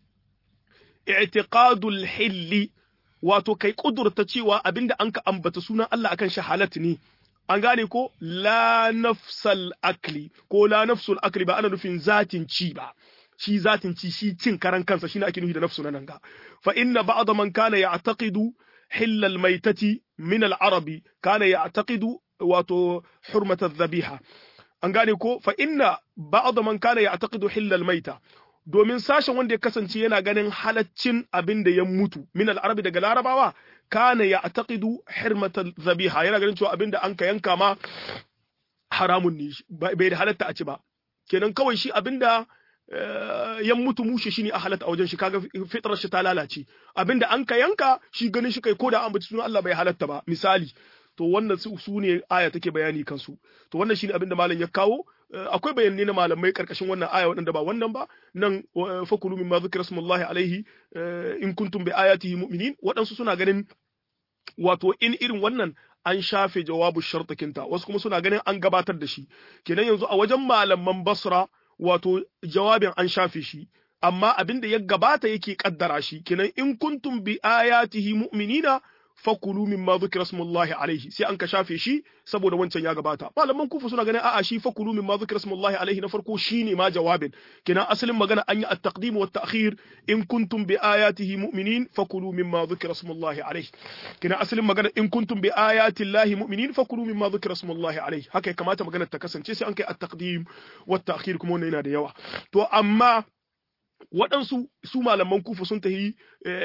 i'tiqadul hilli wato kai kudurta cewa abin da anka ambata sunan Allah akan shi halat ne an gane ko la nafsal akli ko la nafsul akli ba ana nufin zatin ci ba shi zatin ci shi cin karan kansa shine ake nufi da nafsu nan ga fa inna ba'd man kana ya'taqidu hill al maitati min al arabi kana ya'taqidu wato hurmat al dhabiha an gane ko fa inna ba'd man kana ya'taqidu hill al maita domin sashen wanda ya kasance yana ganin halaccin abin da ya mutu min al arabi daga larabawa kana ya taqidu hirmatal zabiha yana ganin cewa abinda an ka yanka ma haramun ne bai da halatta a ci ba kenan kawai shi abinda ya mutu mushe shine a halatta a wajen shi kaga fitrar shi ta lalace abinda an ka yanka shi ganin shi kai ko da an bace sunan Allah bai halatta ba misali to wannan su, su ne aya take bayani kansu to wannan shine abinda malam ya kawo akwai bayanai na malamai karkashin wannan aya waɗanda ba wannan ba nan fakulu mimma zikra smullahi alaihi in kuntum bi ayatihi mu'minin waɗansu suna ganin wato in irin wannan an shafe jawabu shartakinta wasu kuma suna ganin an gabatar da shi kenan yanzu a wajen malaman basra wato jawabin an shafe shi amma abin da ya gabata yake kaddara shi kenan in kuntum bi ayatihi mu'minina fakulu mimma dhukira smullahi alaihi sai an ka shafe shi saboda wancan ya gabata malaman kufu suna ganin a'a shi fakulu mimma dhukira smullahi alaihi na farko shine ma jawabin kina asalin magana an yi at-taqdim wa at-ta'khir in kuntum bi ayatihi mu'minin fakulu mimma dhukira smullahi alaihi kina asalin magana in kuntum bi ayati llahi mu'minin fakulu mimma dhukira smullahi alaihi haka ya kamata magana ta kasance sai an kai at-taqdim wa at-ta'khir kuma wannan yana da yawa to amma waɗansu su malaman kufu sun tahi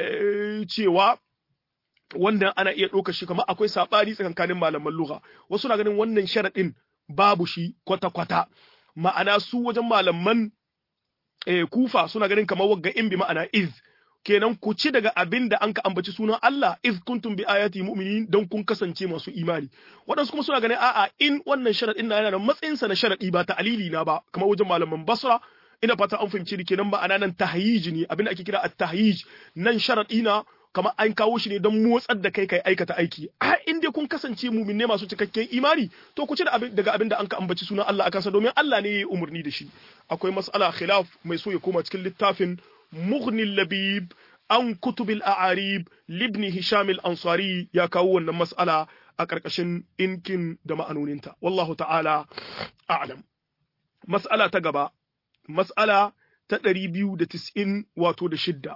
cewa wanda ana iya ɗaukar shi kamar akwai saɓani tsakankanin malaman lugha wasu na ganin wannan sharaɗin babu shi kwata-kwata ma'ana su wajen malaman kufa suna ganin kamar wagga in bi ma'ana iz kenan ku ci daga abin da an ka ambaci sunan Allah iz kuntum bi ayati mu'minin don kun kasance masu imani waɗansu kuma suna ganin a'a in wannan sharaɗin na yana da matsayinsa na sharaɗi ba ta alili na ba kamar wajen malaman basra ina fata an fahimci ni kenan ma'ana nan tahyij ne abin da ake kira at-tahyij nan sharaɗi na kamar an kawo shi ne don motsar da kai kai aikata aiki a in dai kun kasance muminne masu cikakken imani to ku ci daga abin da an ka ambaci sunan Allah akan sa domin Allah ne ya yi umarni da shi akwai mas'ala khilaf mai so ya koma cikin littafin mughni labib an kutubil a'arib libni hisham al-ansari ya kawo wannan mas'ala a karkashin inkin da ma'anoninta wallahu ta'ala a'lam mas'ala ta gaba mas'ala ta 290 wato da shidda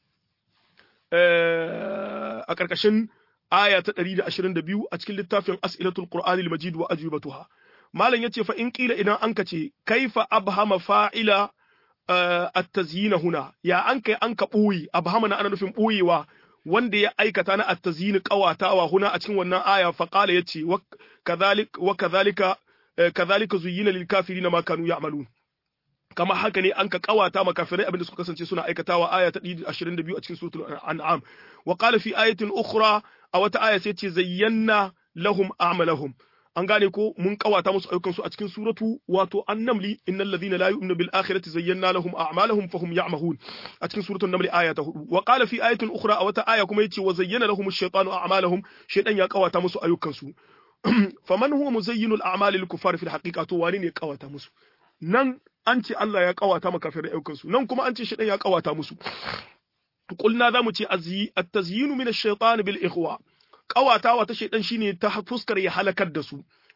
a ƙarƙashin aya ta 122 a cikin littafin as'ilatul qur'anil majid wa ajibatuha malam yace fa in qila idan an kace kaifa abhama fa'ila at-tazyina huna ya an kai an ka boye abhama na ana nufin boyewa wanda ya aikata na at-tazyin qawatawa huna a cikin wannan aya fa qala yace wa kadhalik wa kadhalika kadhalika zuyyina lil kafirina ma kanu ya'malun kama haka ne an ka kawata makafirai abinda suka kasance suna aikatawa aya ta 22 a cikin suratul an'am wa qala fi ayatin ukhra a wata aya sai ce zayyana lahum a'malahum an gane ko mun kawata musu ayyukan su a cikin suratu wato an-namli innal ladhina la yu'minu bil akhirati zayyana lahum a'malahum fahum ya'mahun a cikin suratul namli aya ta 4 wa qala fi ayatin ukhra a wata aya kuma yace wa zayyana lahum ash-shaytanu a'malahum shaytan ya kawata musu ayyukan su faman huwa muzayyinul a'mali lil kuffar fil haqiqa to wani ne ya kawata musu nan an ce Allah ya kawata makafirai ayyukansu nan kuma an ce shi ya kawata musu kulna za mu ce at-tazyinu min ash-shaytan bil ikhwa kawatawa ta shaytan shine ta fuskar ya halakar da su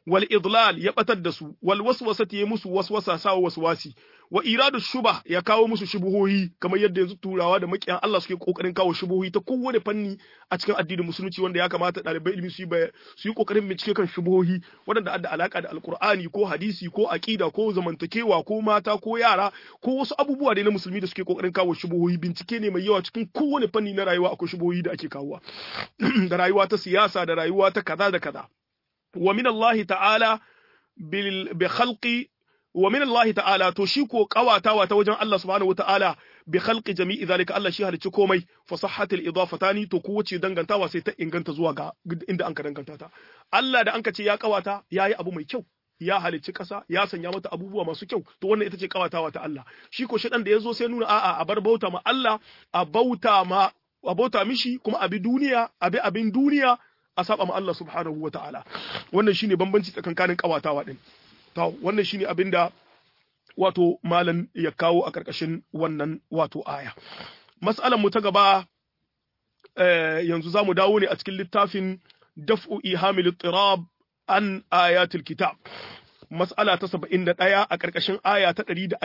wal idlal ya batar da su wal waswasati ya musu waswasa sawa waswasi wa iradu shubah ya kawo musu shubuhohi kamar yadda yanzu turawa da makiyan Allah suke kokarin kawo shubuhohi ta kowane fanni a cikin addinin musulunci wanda ya kamata ɗalibai ilimi su yi su yi kokarin bincike kan shubuhohi waɗanda da alaka da alkur'ani ko hadisi ko aqida ko zamantakewa ko mata ko yara ko wasu abubuwa dai na musulmi da suke kokarin kawo shubuhohi bincike ne mai yawa cikin kowane fanni na rayuwa akwai shubuhohi da ake kawowa da rayuwa ta siyasa da rayuwa ta kaza da kaza wa min Allah ta'ala bil bi khalqi wa min Allah ta'ala to shi ko kawatawa ta wajen Allah subhanahu wa ta'ala bi khalqi jami'i zalika Allah shi halicci komai fa sahhatil idafatani to kowace dangantawa sai ta inganta zuwa ga inda an ka danganta ta Allah da an ka ce ya kawata yayi abu mai kyau ya halicci ƙasa ya sanya mata abubuwa masu kyau to wannan ita ce kawatawa ta Allah shi ko shaɗan da ya zo sai nuna a'a a bar bauta ma Allah a bauta ma a bauta mishi kuma abi duniya abi abin duniya a saba ma Allah subhanahu wa ta'ala wannan shine bambanci tsakankanin kawatawa din to wannan shine abin da wato malam ya kawo a karkashin wannan wato aya mas'alan mu ta gaba yanzu zamu dawo ne a cikin littafin daf'u ihamil tirab an ayatul kitab mas'ala ta 71 a ƙarƙashin aya ta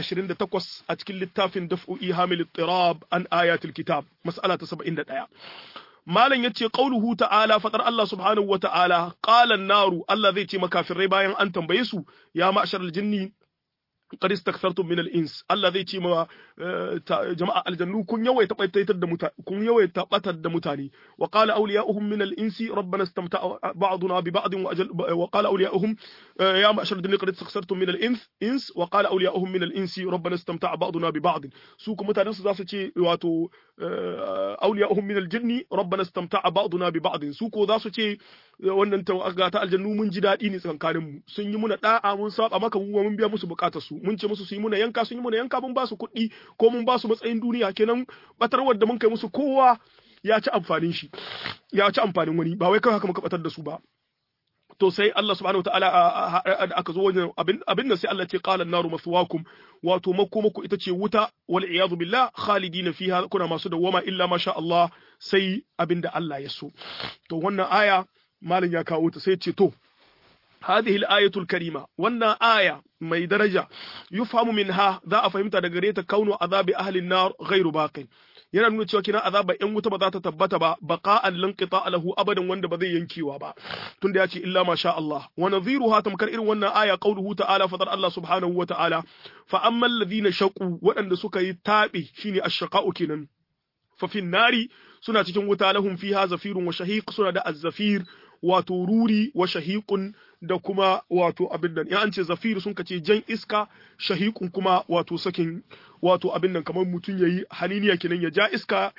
128 a cikin littafin daf'u ihamil tirab an ayatul kitab mas'ala ta 71 malam yace qauluhu ta'ala fadar Allah subhanahu wa ta'ala qala an-naru Allah zai ce makafirai bayan an tambaye su ya ma'shar jinni qad istakthartum min al-ins Allah zai ce ma jama'a aljannu kun yawaita baitar da mutane kun yawaita batar da mutane wa qala awliya'uhum min al-insi rabbana istamta'a ba'duna bi ba'd wa qala awliya'uhum ya ma'shar al-jinni qad istakthartum min al-ins ins wa qala awliya'uhum min al-insi rabbana istamta'a ba'duna bi ba'd su kuma mutanen su za su ce wato awliya'uhum min al-jinni rabbana istamta'a ba'duna bi ba'd su ko za su ce wannan tawaga ta aljannu mun ji daɗi ne tsakankanin mu sun yi muna da'a mun saba maka mu mun biya musu bukatar su mun ce musu su yi muna yanka sun yi muna yanka mun ba su kuɗi ko mun ba su matsayin duniya kenan batarwar da mun kai musu kowa ya ci amfanin shi ya ci amfanin wani ba wai kawai haka muka batar da su ba to sai Allah subhanahu wataala aka zo wajen abin da sai Allah ce qala an-naru maswaakum wato makomako ita ce wuta wal iyadu billah khalidina fiha kuna masu dawwama illa ma sha Allah sai abin da Allah ya so to wannan aya malin ya kawo ta sai ce to هذه الآية الكريمة وأن آية ما درجة يفهم منها ذا أفهمت دقريت كون عذاب أهل النار غير باق yana nuna cewa kina azaba yan wuta ba za ta tabbata ba baqa'an lanqita lahu abadan wanda ba zai yankewa ba tunda ya ce illa ma sha Allah wa nadhiruha tamkar irin wannan aya qauluhu ta'ala fadar Allah subhanahu wa ta'ala fa ammal ladina shaqu waɗanda suka yi tabi shine ash-shaqa'u kenan fa fin nari suna cikin wuta lahum fiha zafirun wa shahiq suna da az-zafir wato ruri wa shahiqun da kuma wato abin nan ya an ce zafir sun kace jan iska shahiqun kuma wato sakin wato abin nan kamar mutum yayi haniniya kenan ya ja iska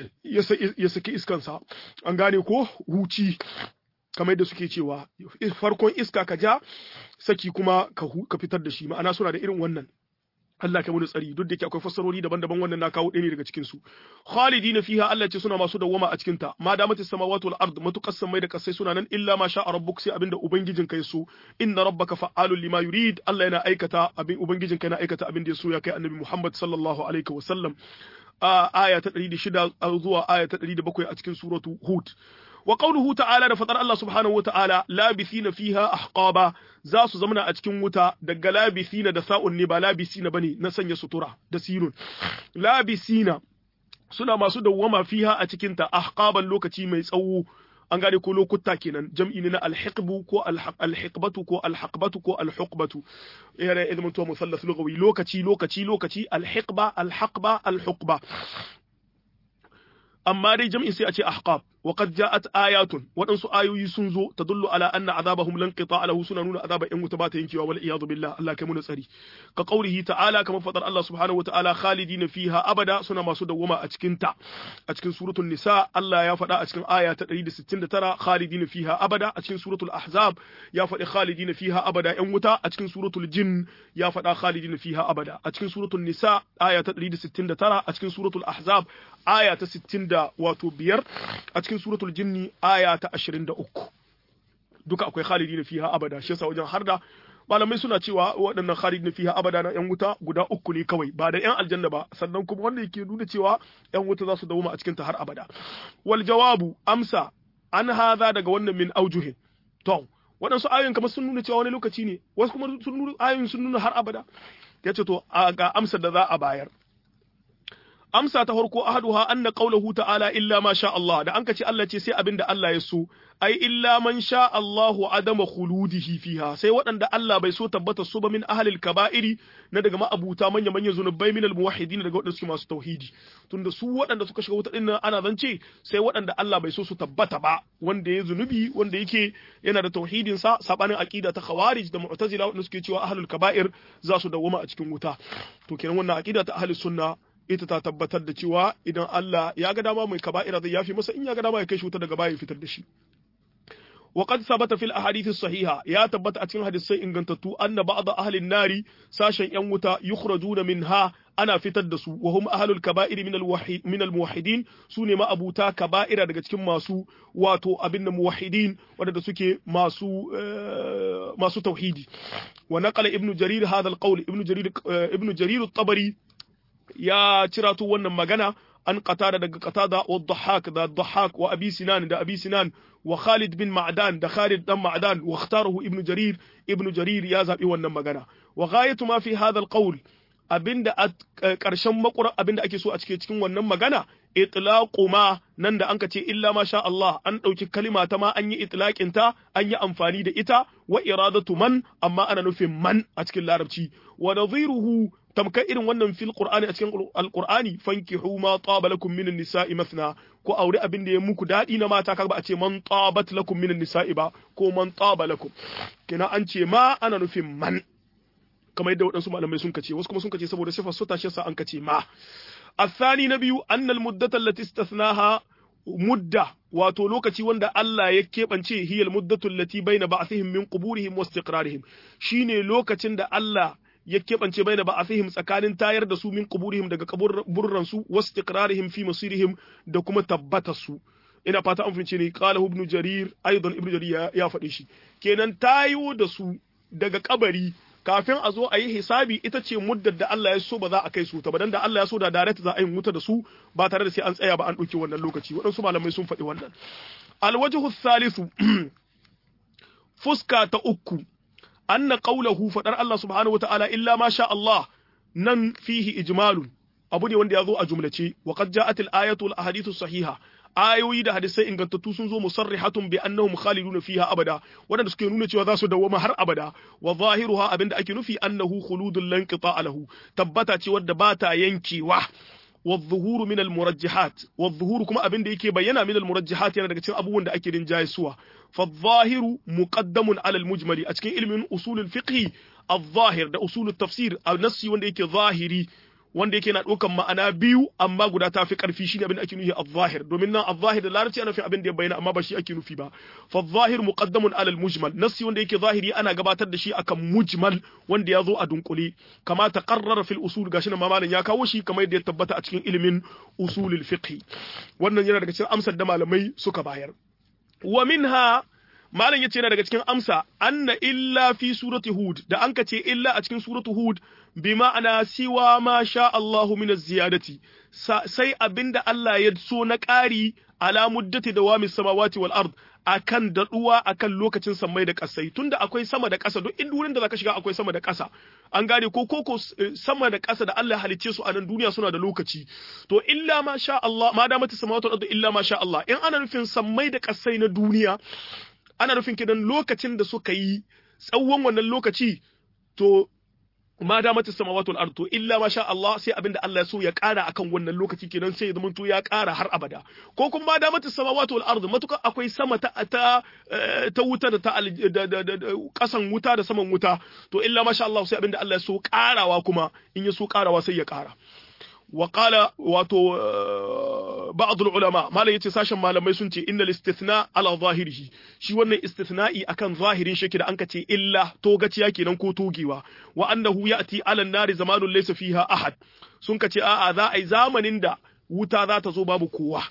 ya saki iskansa an gane ko huci kamar yadda suke cewa farkon iska ka ja saki kuma ka fitar da shi ma'ana suna da irin wannan Allah kai mu tsari duk da ke akwai fassarori daban-daban wannan na kawo ɗaya ne daga cikin su khalidina fiha Allah ce suna masu dawwama a cikin ta ma damatis samawati wal ard matukas samai da kasai suna nan illa ma sha rabbuk sai abinda ubangijin kai so inna rabbaka fa'alul lima yurid Allah yana aikata abin ubangijin kai yana aikata abin da ya so ya kai annabi Muhammad sallallahu alaihi wa sallam aya ta 106 zuwa aya ta 107 a cikin suratu Hud wa qawluhu ta'ala da fadar Allah subhanahu wata'ala labithina fiha ahqaba za su zamana a cikin wuta daga labithina da sa'un ne ba labisina bane na sanya sutura da sinun labisina suna masu dawwama fiha a cikin ta ahqaban lokaci mai tsawo an gane ko lokuta kenan jam'i ne na alhiqbu ko alhiqbatu ko alhaqbatu ko alhuqbatu yana ilmin to musallas lugawi lokaci lokaci lokaci alhiqba alhaqba alhuqba amma dai jam'in sai a ce ahqab wa qad ja'at ayatun waɗansu ayoyi sun zo tadullu ala anna azabahum lan qita lahu suna nuna azaba in wuta ba ta yankewa wal iyadu billah Allah kai mu tsari ka qaulihi ta'ala kamar fadar Allah subhanahu wa ta'ala khalidina fiha abada suna masu dawwama a cikin ta a cikin suratul nisa Allah ya faɗa a cikin aya ta 169 khalidina fiha abada a cikin suratul ahzab ya faɗi khalidina fiha abada yan wuta a cikin suratul jin ya faɗa khalidina fiha abada a cikin suratul nisa aya ta 169 a cikin suratul ahzab aya ta 60 da wato biyar a cikin suratul jinni aya ta 23 duka akwai khalidina fiha abada shi yasa wajen harda malamai suna cewa waɗannan khalidina fiha abada na yan wuta guda uku ne kawai ba da yan aljanna ba sannan kuma wanda yake nuna cewa yan wuta za su dawo a cikin ta har abada wal jawabu amsa an hadha daga wannan min aujuhin to waɗansu ayoyin kamar sun nuna cewa wani lokaci ne wasu kuma sun nuna ayoyin sun nuna har abada yace to ga amsar da za a bayar amsa ta farko ahaduha anna qawluhu ta'ala illa ma sha Allah da anka ce Allah ce sai abinda Allah ya so ai illa man sha Allahu adama khuludihi fiha sai waɗanda Allah bai so tabbata su ba min ahlil kaba'iri na daga ma'abuta manya manya zunubai min almuwahhidin daga waɗanda suke masu tauhidi tunda su waɗanda suka shiga wuta din nan ana zance sai waɗanda Allah bai so su tabbata ba wanda ya zunubi wanda yake yana da tauhidin sa sabanin aqida ta khawarij da mu'tazila waɗanda suke cewa ahlul kaba'ir za su dawwama a cikin wuta to kenan wannan aqida ta ahlus sunna ita ta tabbatar da cewa idan Allah ya ga dama mai kaba'ira zai yafi masa in ya ga dama ya kai shi wuta daga baya ya fitar da shi wa qad sabata fil ahadith sahiha ya tabbata a cikin hadisai ingantattu anna ba'd ahli nari sashen yan wuta yukhrajuna minha ana fitar da su wa hum ahlul kaba'ir min al min al muwahhidin sune ma abuta kaba'ira daga cikin masu wato abin da muwahhidin wadanda suke masu masu tauhidi wa naqala ibnu jarir hadha al qawl ibnu jarir ibnu jarir at-tabari ya cirato wannan magana an qatada daga qatada wa dhahak da dhahak wa abi sinan da abi sinan wa khalid bin ma'dan da khalid dan ma'dan wa ikhtarahu ibn jarir ibn jarir ya zabi wannan magana wa ghayatu ma fi hadha alqawl abinda karshen makura abinda ake so a cikin cikin wannan magana itlaqu ma nan da anka ce illa ma sha Allah an dauki kalima ta ma an yi itlaqin ta an yi amfani da ita wa iradatu man amma ana nufin man a cikin larabci wa nadhiruhu tamkar irin wannan fil qur'ani a cikin alqur'ani fankihu ma taba lakum minan nisa'i mathna ko aure abin da ya muku dadi na mata kaga ba a ce man tabat lakum minan nisa'i ba ko man taba lakum kina an ce ma ana nufin man kamar yadda waɗansu malamai sun kace wasu kuma sun kace saboda sifar su tashi sa an kace ma الثاني نبي أن المدة التي استثناها مدة wato lokaci wanda Allah ya keɓance hiyal muddatu allati baina ba'thihim min quburihim wa istiqrarihim shine lokacin da Allah ya keɓance baina ba'thihim tsakanin tayar da su min quburihim daga kaburran su wa istiqrarihim fi masirihim da kuma tabbatar su ina fata an fince ne qala ibn jarir aidan ibn jarir ya faɗi shi kenan tayo da su daga kabari kafin a zo a yi hisabi ita ce muddar da Allah ya so ba za a kai su ta ba dan da Allah ya so da direct za a yi wuta da su ba tare da sai an tsaya ba an ɗauki wannan lokaci waɗansu malamai sun faɗi wannan alwajhu thalithu fuska ta uku anna qawluhu fadar Allah subhanahu wataala illa ma sha Allah nan fihi ijmalun abu ne wanda ya zo a jumlace wa qad ja'at al-ayatu wal ahadithu sahiha ayoyi da hadisai ingantattu sun zo musarrihatun bi annahum khaliduna fiha abada wadanda suke nuna cewa za su dawwama har abada wa zahiruha abinda ake nufi annahu khuludul lan qita'a lahu tabbata ce wadda ba ta yankewa والظهور من المرجحات والظهور كما أبين ديكي بينا من المرجحات يعني دكتين أبو وند أكيد جاي سوا فالظاهر مقدم على المجمل أتكين علم من أصول الفقه الظاهر ده أصول التفسير النصي وند يكي ظاهري wanda yake na ɗaukan ma'ana biyu amma guda ta fi ƙarfi shine abin da ake nufi al-zahir domin nan al-zahir da larabci ana fi abin da ya bayyana amma ba shi ake nufi ba fa zahir muqaddamun ala al-mujmal nassi wanda yake zahiri ana gabatar da shi akan mujmal wanda ya zo a dunkule kama taqarrara fil usul gashi nan mamalin ya kawo shi kamar yadda ya tabbata a cikin ilimin usulul fiqh wannan yana daga cikin amsar da malamai suka bayar wa minha malam yace yana daga cikin amsa anna illa fi surati hud da an ka ce illa a cikin suratu hud bi ma'ana siwa ma sha Allahu min ziyadati sai abinda Allah ya so na ƙari ala muddati dawami samawati wal ard akan daduwa akan lokacin sammai da ƙasai tunda akwai sama da ƙasa duk inda wurin da zaka shiga akwai sama da ƙasa an gane ko koko sama da ƙasa da Allah halicce su a nan duniya suna da lokaci to illa ma sha Allah ma da mata samawati wal ard illa ma sha Allah in ana nufin sammai da ƙasai na duniya ana nufin kidan lokacin da suka yi tsawon wannan lokaci to ma da mata samawati wal ard to illa ma sha Allah sai abinda Allah ya so ya ƙara akan wannan lokaci kenan sai ya zama to ya ƙara har abada ko kuma ma da mata samawati wal ard matuka akwai sama ta ta ta wuta da ta kasan wuta da saman wuta to illa ma sha Allah sai abinda Allah ya so ƙarawa kuma in ya so ƙarawa sai ya ƙara وقال واتو بعض العلماء ما yace sashen malamai sun ce innal istithna ala zahirihi shi wannan istithna'i akan zahirin shi da anka ce illa togaciya kenan ko togewa wa annahu ya'ti ala nari zamanun laysa fiha ahad sun ka ce a'a za a yi zamanin da wuta za ta zo babu kowa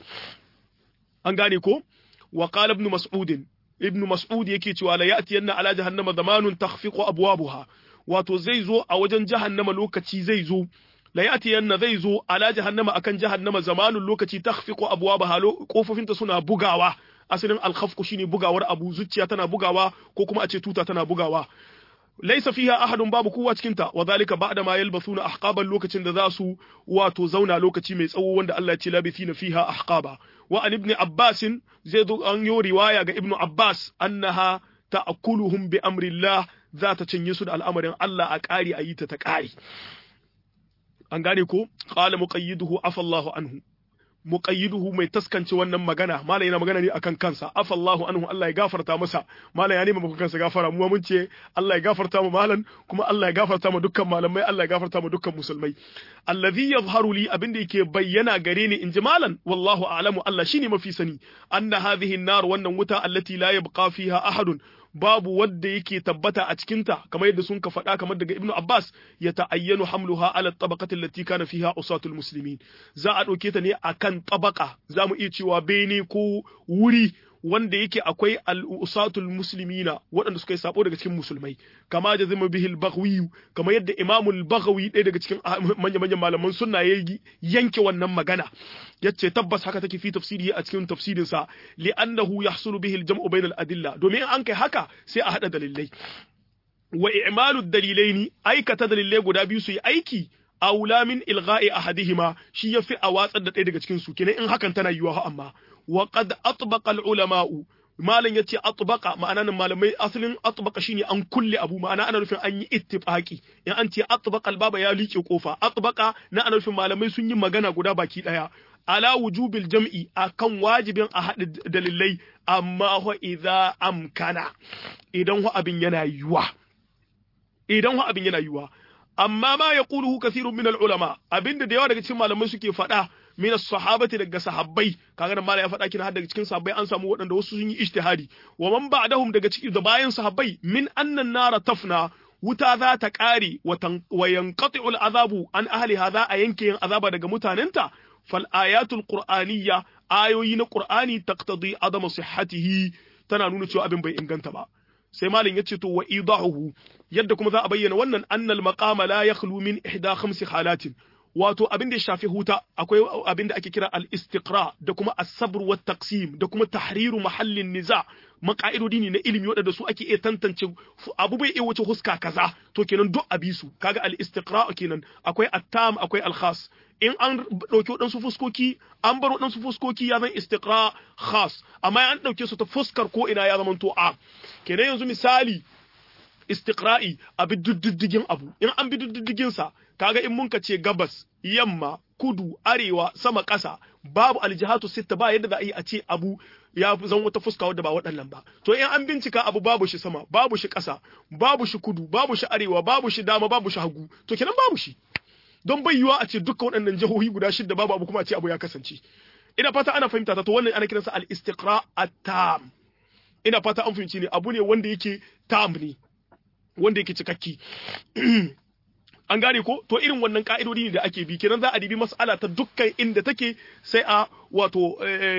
an gane ko wa qala ibn mas'ud ibn mas'ud yake cewa la ya'ti yanna ala jahannama zamanun takhfiqu abwabuha wato zai zo a wajen jahannama lokaci zai zo la yati yanna zai zo ala jahannama akan jahannama zamanun lokaci takhfiqu abwabaha kofofinta suna bugawa asalin al-khafqu shine bugawar abu zuciya tana bugawa ko kuma a ce tuta tana bugawa laisa fiha ahadun babu kowa cikin ta wa zalika ba'da ma yalbasuna ahqaban lokacin da za su wato zauna lokaci mai tsawo wanda Allah ya ce labithina fiha ahqaba wa an ibn abbas zai zo an yi riwaya ga ibnu abbas annaha ta'kuluhum bi amrillah za ta cinye su da al'amarin Allah a ƙari a yi ta ta ƙari an gane ko qala muqayyiduhu afallahu anhu muqayyiduhu mai taskance wannan magana malai yana magana ne akan kansa afallahu anhu Allah ya gafarta masa malai ya nema maka kansa gafara mu mun ce Allah ya gafarta mu malan kuma Allah ya gafarta mu dukkan malamai Allah ya gafarta mu dukkan musulmai allazi yadhharu li abinda yake bayyana gare ni inji malan wallahu a'lamu Allah shine mafi sani anna hadhihi an-nar wannan wuta allati la yabqa fiha ahadun babu wanda yake tabbata a cikinta kamar yadda sun ka faɗa kamar daga Ibn Abbas ya ta'ayyanu hamluha ala tabaqati allati kana fiha usatul muslimin za a ɗauke ta ne akan tabaka za mu iya cewa bene ko wuri wanda yake akwai al-usatul muslimina waɗanda suka yi sabo daga cikin musulmai kama da zama bihi al-baghawi kamar yadda Imam al-Baghawi ɗaya daga cikin manya-manyan malaman sunna ya yanke wannan magana yace tabbas haka take fi tafsiri a cikin tafsirin sa li'annahu yahsulu bihi al-jam'u bayna al-adilla domin an kai haka sai a hada dalilai wa i'malu dalilaini aikata dalilai guda biyu su yi aiki aula min ilgha'i ahadihima shi yafi a watsar da ɗaya daga cikin su kenan in hakan tana yiwa amma wa qad atbaqa al-ulama'u malam yace atbaqa ma'ana nan malamai asalin atbaqa shine an kulle abu ma'ana ana nufin an yi ittifaqi in an ce atbaqa al-baba ya liƙe kofa atbaqa na ana nufin malamai sun yi magana guda baki daya ala wujubil jam'i akan wajibin a haɗa dalilai amma wa idza amkana idan wa abin yana yiwa idan wa abin yana yiwa amma ma yaquluhu kathirun min al-ulama abinda da yawa daga cikin malamai suke faɗa min as-sahabati daga sahabbai kaga nan malai ya faɗa kina har daga cikin sahabbai an samu waɗanda wasu sun yi ijtihadi wa man ba'dahum daga cikin da bayan sahabbai min annan nara tafna wuta za ta ƙare wa yanqati'u al-azabu an ahliha za a yanke yin azaba daga mutanenta fal ayatul qur'aniyya ayoyi na qur'ani taqtadi adama sihhatihi tana nuna cewa abin bai inganta ba sai malin yace to wa idahu yadda kuma za a bayyana wannan annal maqama la yakhlu min ihda khamsi halatin wato abin da ya shafi huta akwai abin da ake kira al-istiqra da kuma as-sabr wa taqsim da kuma tahriru mahallin niza maka'idodi ne na ilimi waɗanda su ake iya tantance abu bai iya wuce huska kaza to kenan duk abi su kaga al-istiqra kenan akwai at-tam akwai al-khas in an ɗauki waɗansu fuskoki an bar waɗansu fuskoki ya zan istiqra khas amma an ɗauke su ta fuskar ko ina ya zama to a kenan yanzu misali istiqra'i a bi diddigin abu in an bi diddigin sa kaga in mun ka ce gabas yamma kudu arewa sama ƙasa babu aljihatu sitta ba yadda za a yi a ce abu ya zan wata fuska wadda ba waɗannan ba to in an bincika abu babu shi sama babu shi ƙasa babu shi kudu babu shi arewa babu shi dama babu shi hagu to kenan babu shi don bai yiwa a ce dukkan waɗannan jihohi guda shidda babu abu kuma a ce abu ya kasance ina fata ana fahimta ta to wannan ana kiransa al-istiqra at-tam ina fata an fahimci ne abu ne wanda yake tam ne wanda yake cikakki an gane ko to irin wannan ka'idodi ne da ake bi kenan za a dibi mas'ala ta dukkan inda take sai a wato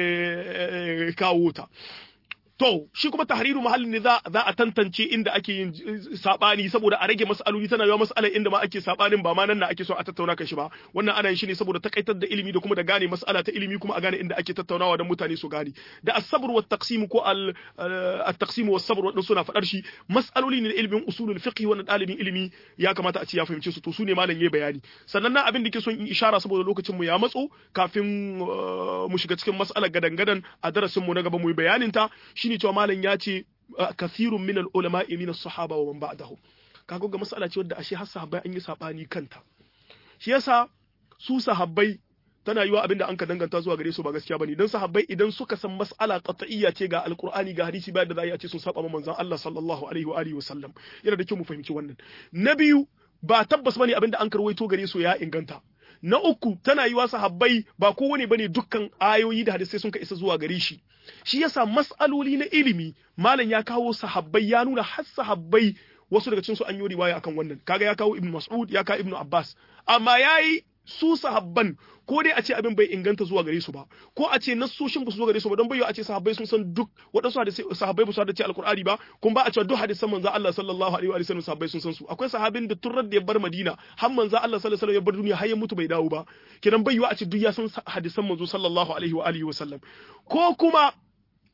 kawo ta to shi kuma tahriru mahallin ne za a tantance inda ake yin sabani saboda a rage mas'aloli tana yawa mas'alar inda ma ake sabanin ba ma nan na ake so a tattauna kan shi ba wannan ana yin shi ne saboda takaitar da ilimi da kuma da gane mas'ala ta ilimi kuma a gane inda ake tattaunawa don mutane su gane da as-sabr wa taqsim ko al-taqsim wa sabr wadin suna fadar shi mas'aloli ne ilimin usulul fiqh wannan dalibin ilimi ya kamata a ce ya fahimce su to su ne malam yayi bayani sannan na abin da ke son in ishara saboda lokacin mu ya matso kafin mu shiga cikin mas'alar gadan-gadan a darasin mu na gaba mu yi bayanin ta shine cewa malam ya ce kathirun min al-ulama min as-sahaba wa man ba'dahum kaga ga mas'ala ce wadda ashe har sahabbai an yi sabani kanta shi yasa su sahabbai tana yiwa abinda an ka danganta zuwa gare su ba gaskiya bane dan sahabbai idan suka san mas'ala qat'iyya ce ga alqur'ani ga hadisi ba da za a ce sun saba manzon Allah sallallahu alaihi wa alihi wasallam yana da kyau mu fahimci wannan na biyu ba tabbas bane abinda an karwaito gare su ya inganta na uku tana yiwa sahabbai ba kowane bane dukkan ayoyi da hadisai sun ka isa zuwa gare shi shi yasa mas'aloli na ilimi malam ya kawo sahabbai ya nuna har sahabbai wasu daga cikin su an yi riwaya akan wannan kaga ya kawo ibnu mas'ud ya kawo ibnu abbas amma yayi su sahabban ko dai a ce abin bai inganta zuwa gare su ba ko a ce nassoshin ba su zo gare su ba don bai a ce sahabbai sun san duk waɗansu hadisai sahabbai ba su hadace alkur'ani ba kuma ba a cewa duk hadisan manzo Allah sallallahu alaihi wa sallam sahabbai sun san su akwai sahabin da turrar da ya bar Madina har manzo Allah sallallahu alaihi wa sallam ya bar duniya har ya mutu bai dawo ba kenan bai a ce duk ya san hadisan manzo sallallahu alaihi wa alihi wa sallam ko kuma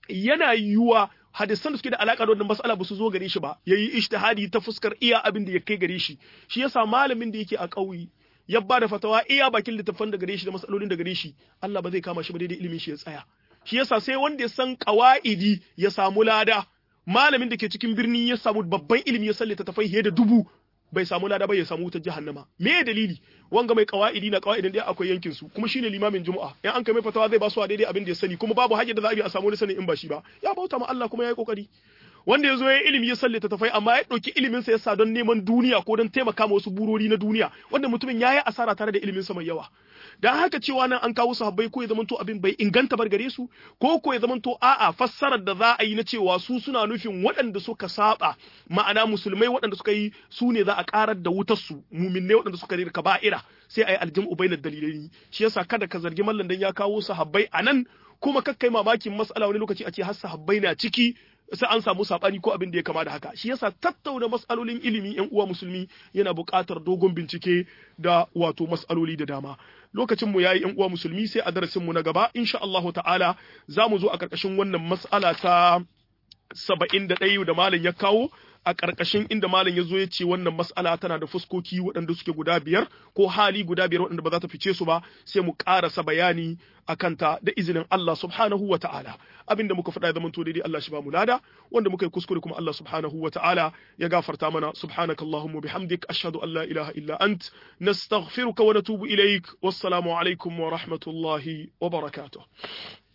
yana yiwuwa hadisan da suke da alaka da wannan mas'ala ba su zo gare shi ba yayi ijtihadi ta fuskar iya abin da ya kai gare shi shi yasa malamin da yake a ƙauye ya ba da fatawa iya bakin littafan da gare shi da matsalolin da gare shi Allah ba zai kama shi ba daidai ilimin shi ya tsaya shi yasa sai wanda ya san qawaidi ya samu lada malamin da ke cikin birni ya samu babban ilimi ya sallata tafai fiye da dubu bai samu lada ba ya samu wutar jahannama me ya dalili wanga mai qawaidi na qawaidin da akwai yankin su kuma shine limamin juma'a in an kai mai fatawa zai ba su daidai abin da ya sani kuma babu hajjar da za a bi a samu wani sani in ba shi ba ya bauta ma Allah kuma ya yi kokari wanda ya zo ya ilimi ya sallata tafai amma ya ɗauki iliminsa ya sa don neman duniya ko don taimaka ma wasu burori na duniya wanda mutumin ya yi asara tare da iliminsa mai yawa dan haka cewa nan an kawo sahabbai ko ya zamanto abin bai inganta bar gare su ko ko ya zamanto a'a fassarar da za a yi na cewa su suna nufin waɗanda suka saba ma'ana musulmai waɗanda suka yi su ne za a karar da wutar su muminai waɗanda suka rika ba'ira sai a yi aljam'u bainar dalilai shi yasa kada ka zargi mallan dan ya kawo sahabbai anan kuma kakkai mamakin mas'ala wani lokaci a ce har sahabbai na ciki sai an samu sabani ko abin da ya kama da haka shi yasa tattauna mas'alolin ilimi yan uwa musulmi yana buƙatar dogon bincike da wato mas'aloli da dama lokacin mu yayi yan uwa musulmi sai a darasin mu na gaba insha Allah ta'ala za mu zo a karkashin wannan mas'ala ta 71 da malam ya kawo a ƙarƙashin inda malam ya zo ya ce wannan mas'ala tana da fuskoki waɗanda suke guda biyar ko hali guda biyar waɗanda ba za ta fice su ba sai mu ƙarasa bayani a kanta da izinin Allah subhanahu wa ta'ala abinda muka faɗa ya zama to daidai Allah shi ba mu lada wanda muka yi kuskure kuma Allah subhanahu wa ta'ala ya gafarta mana subhanaka allahumma bihamdik ashhadu an la ilaha illa ant nastaghfiruka wa natubu ilaik wassalamu alaikum wa rahmatullahi wa barakatuh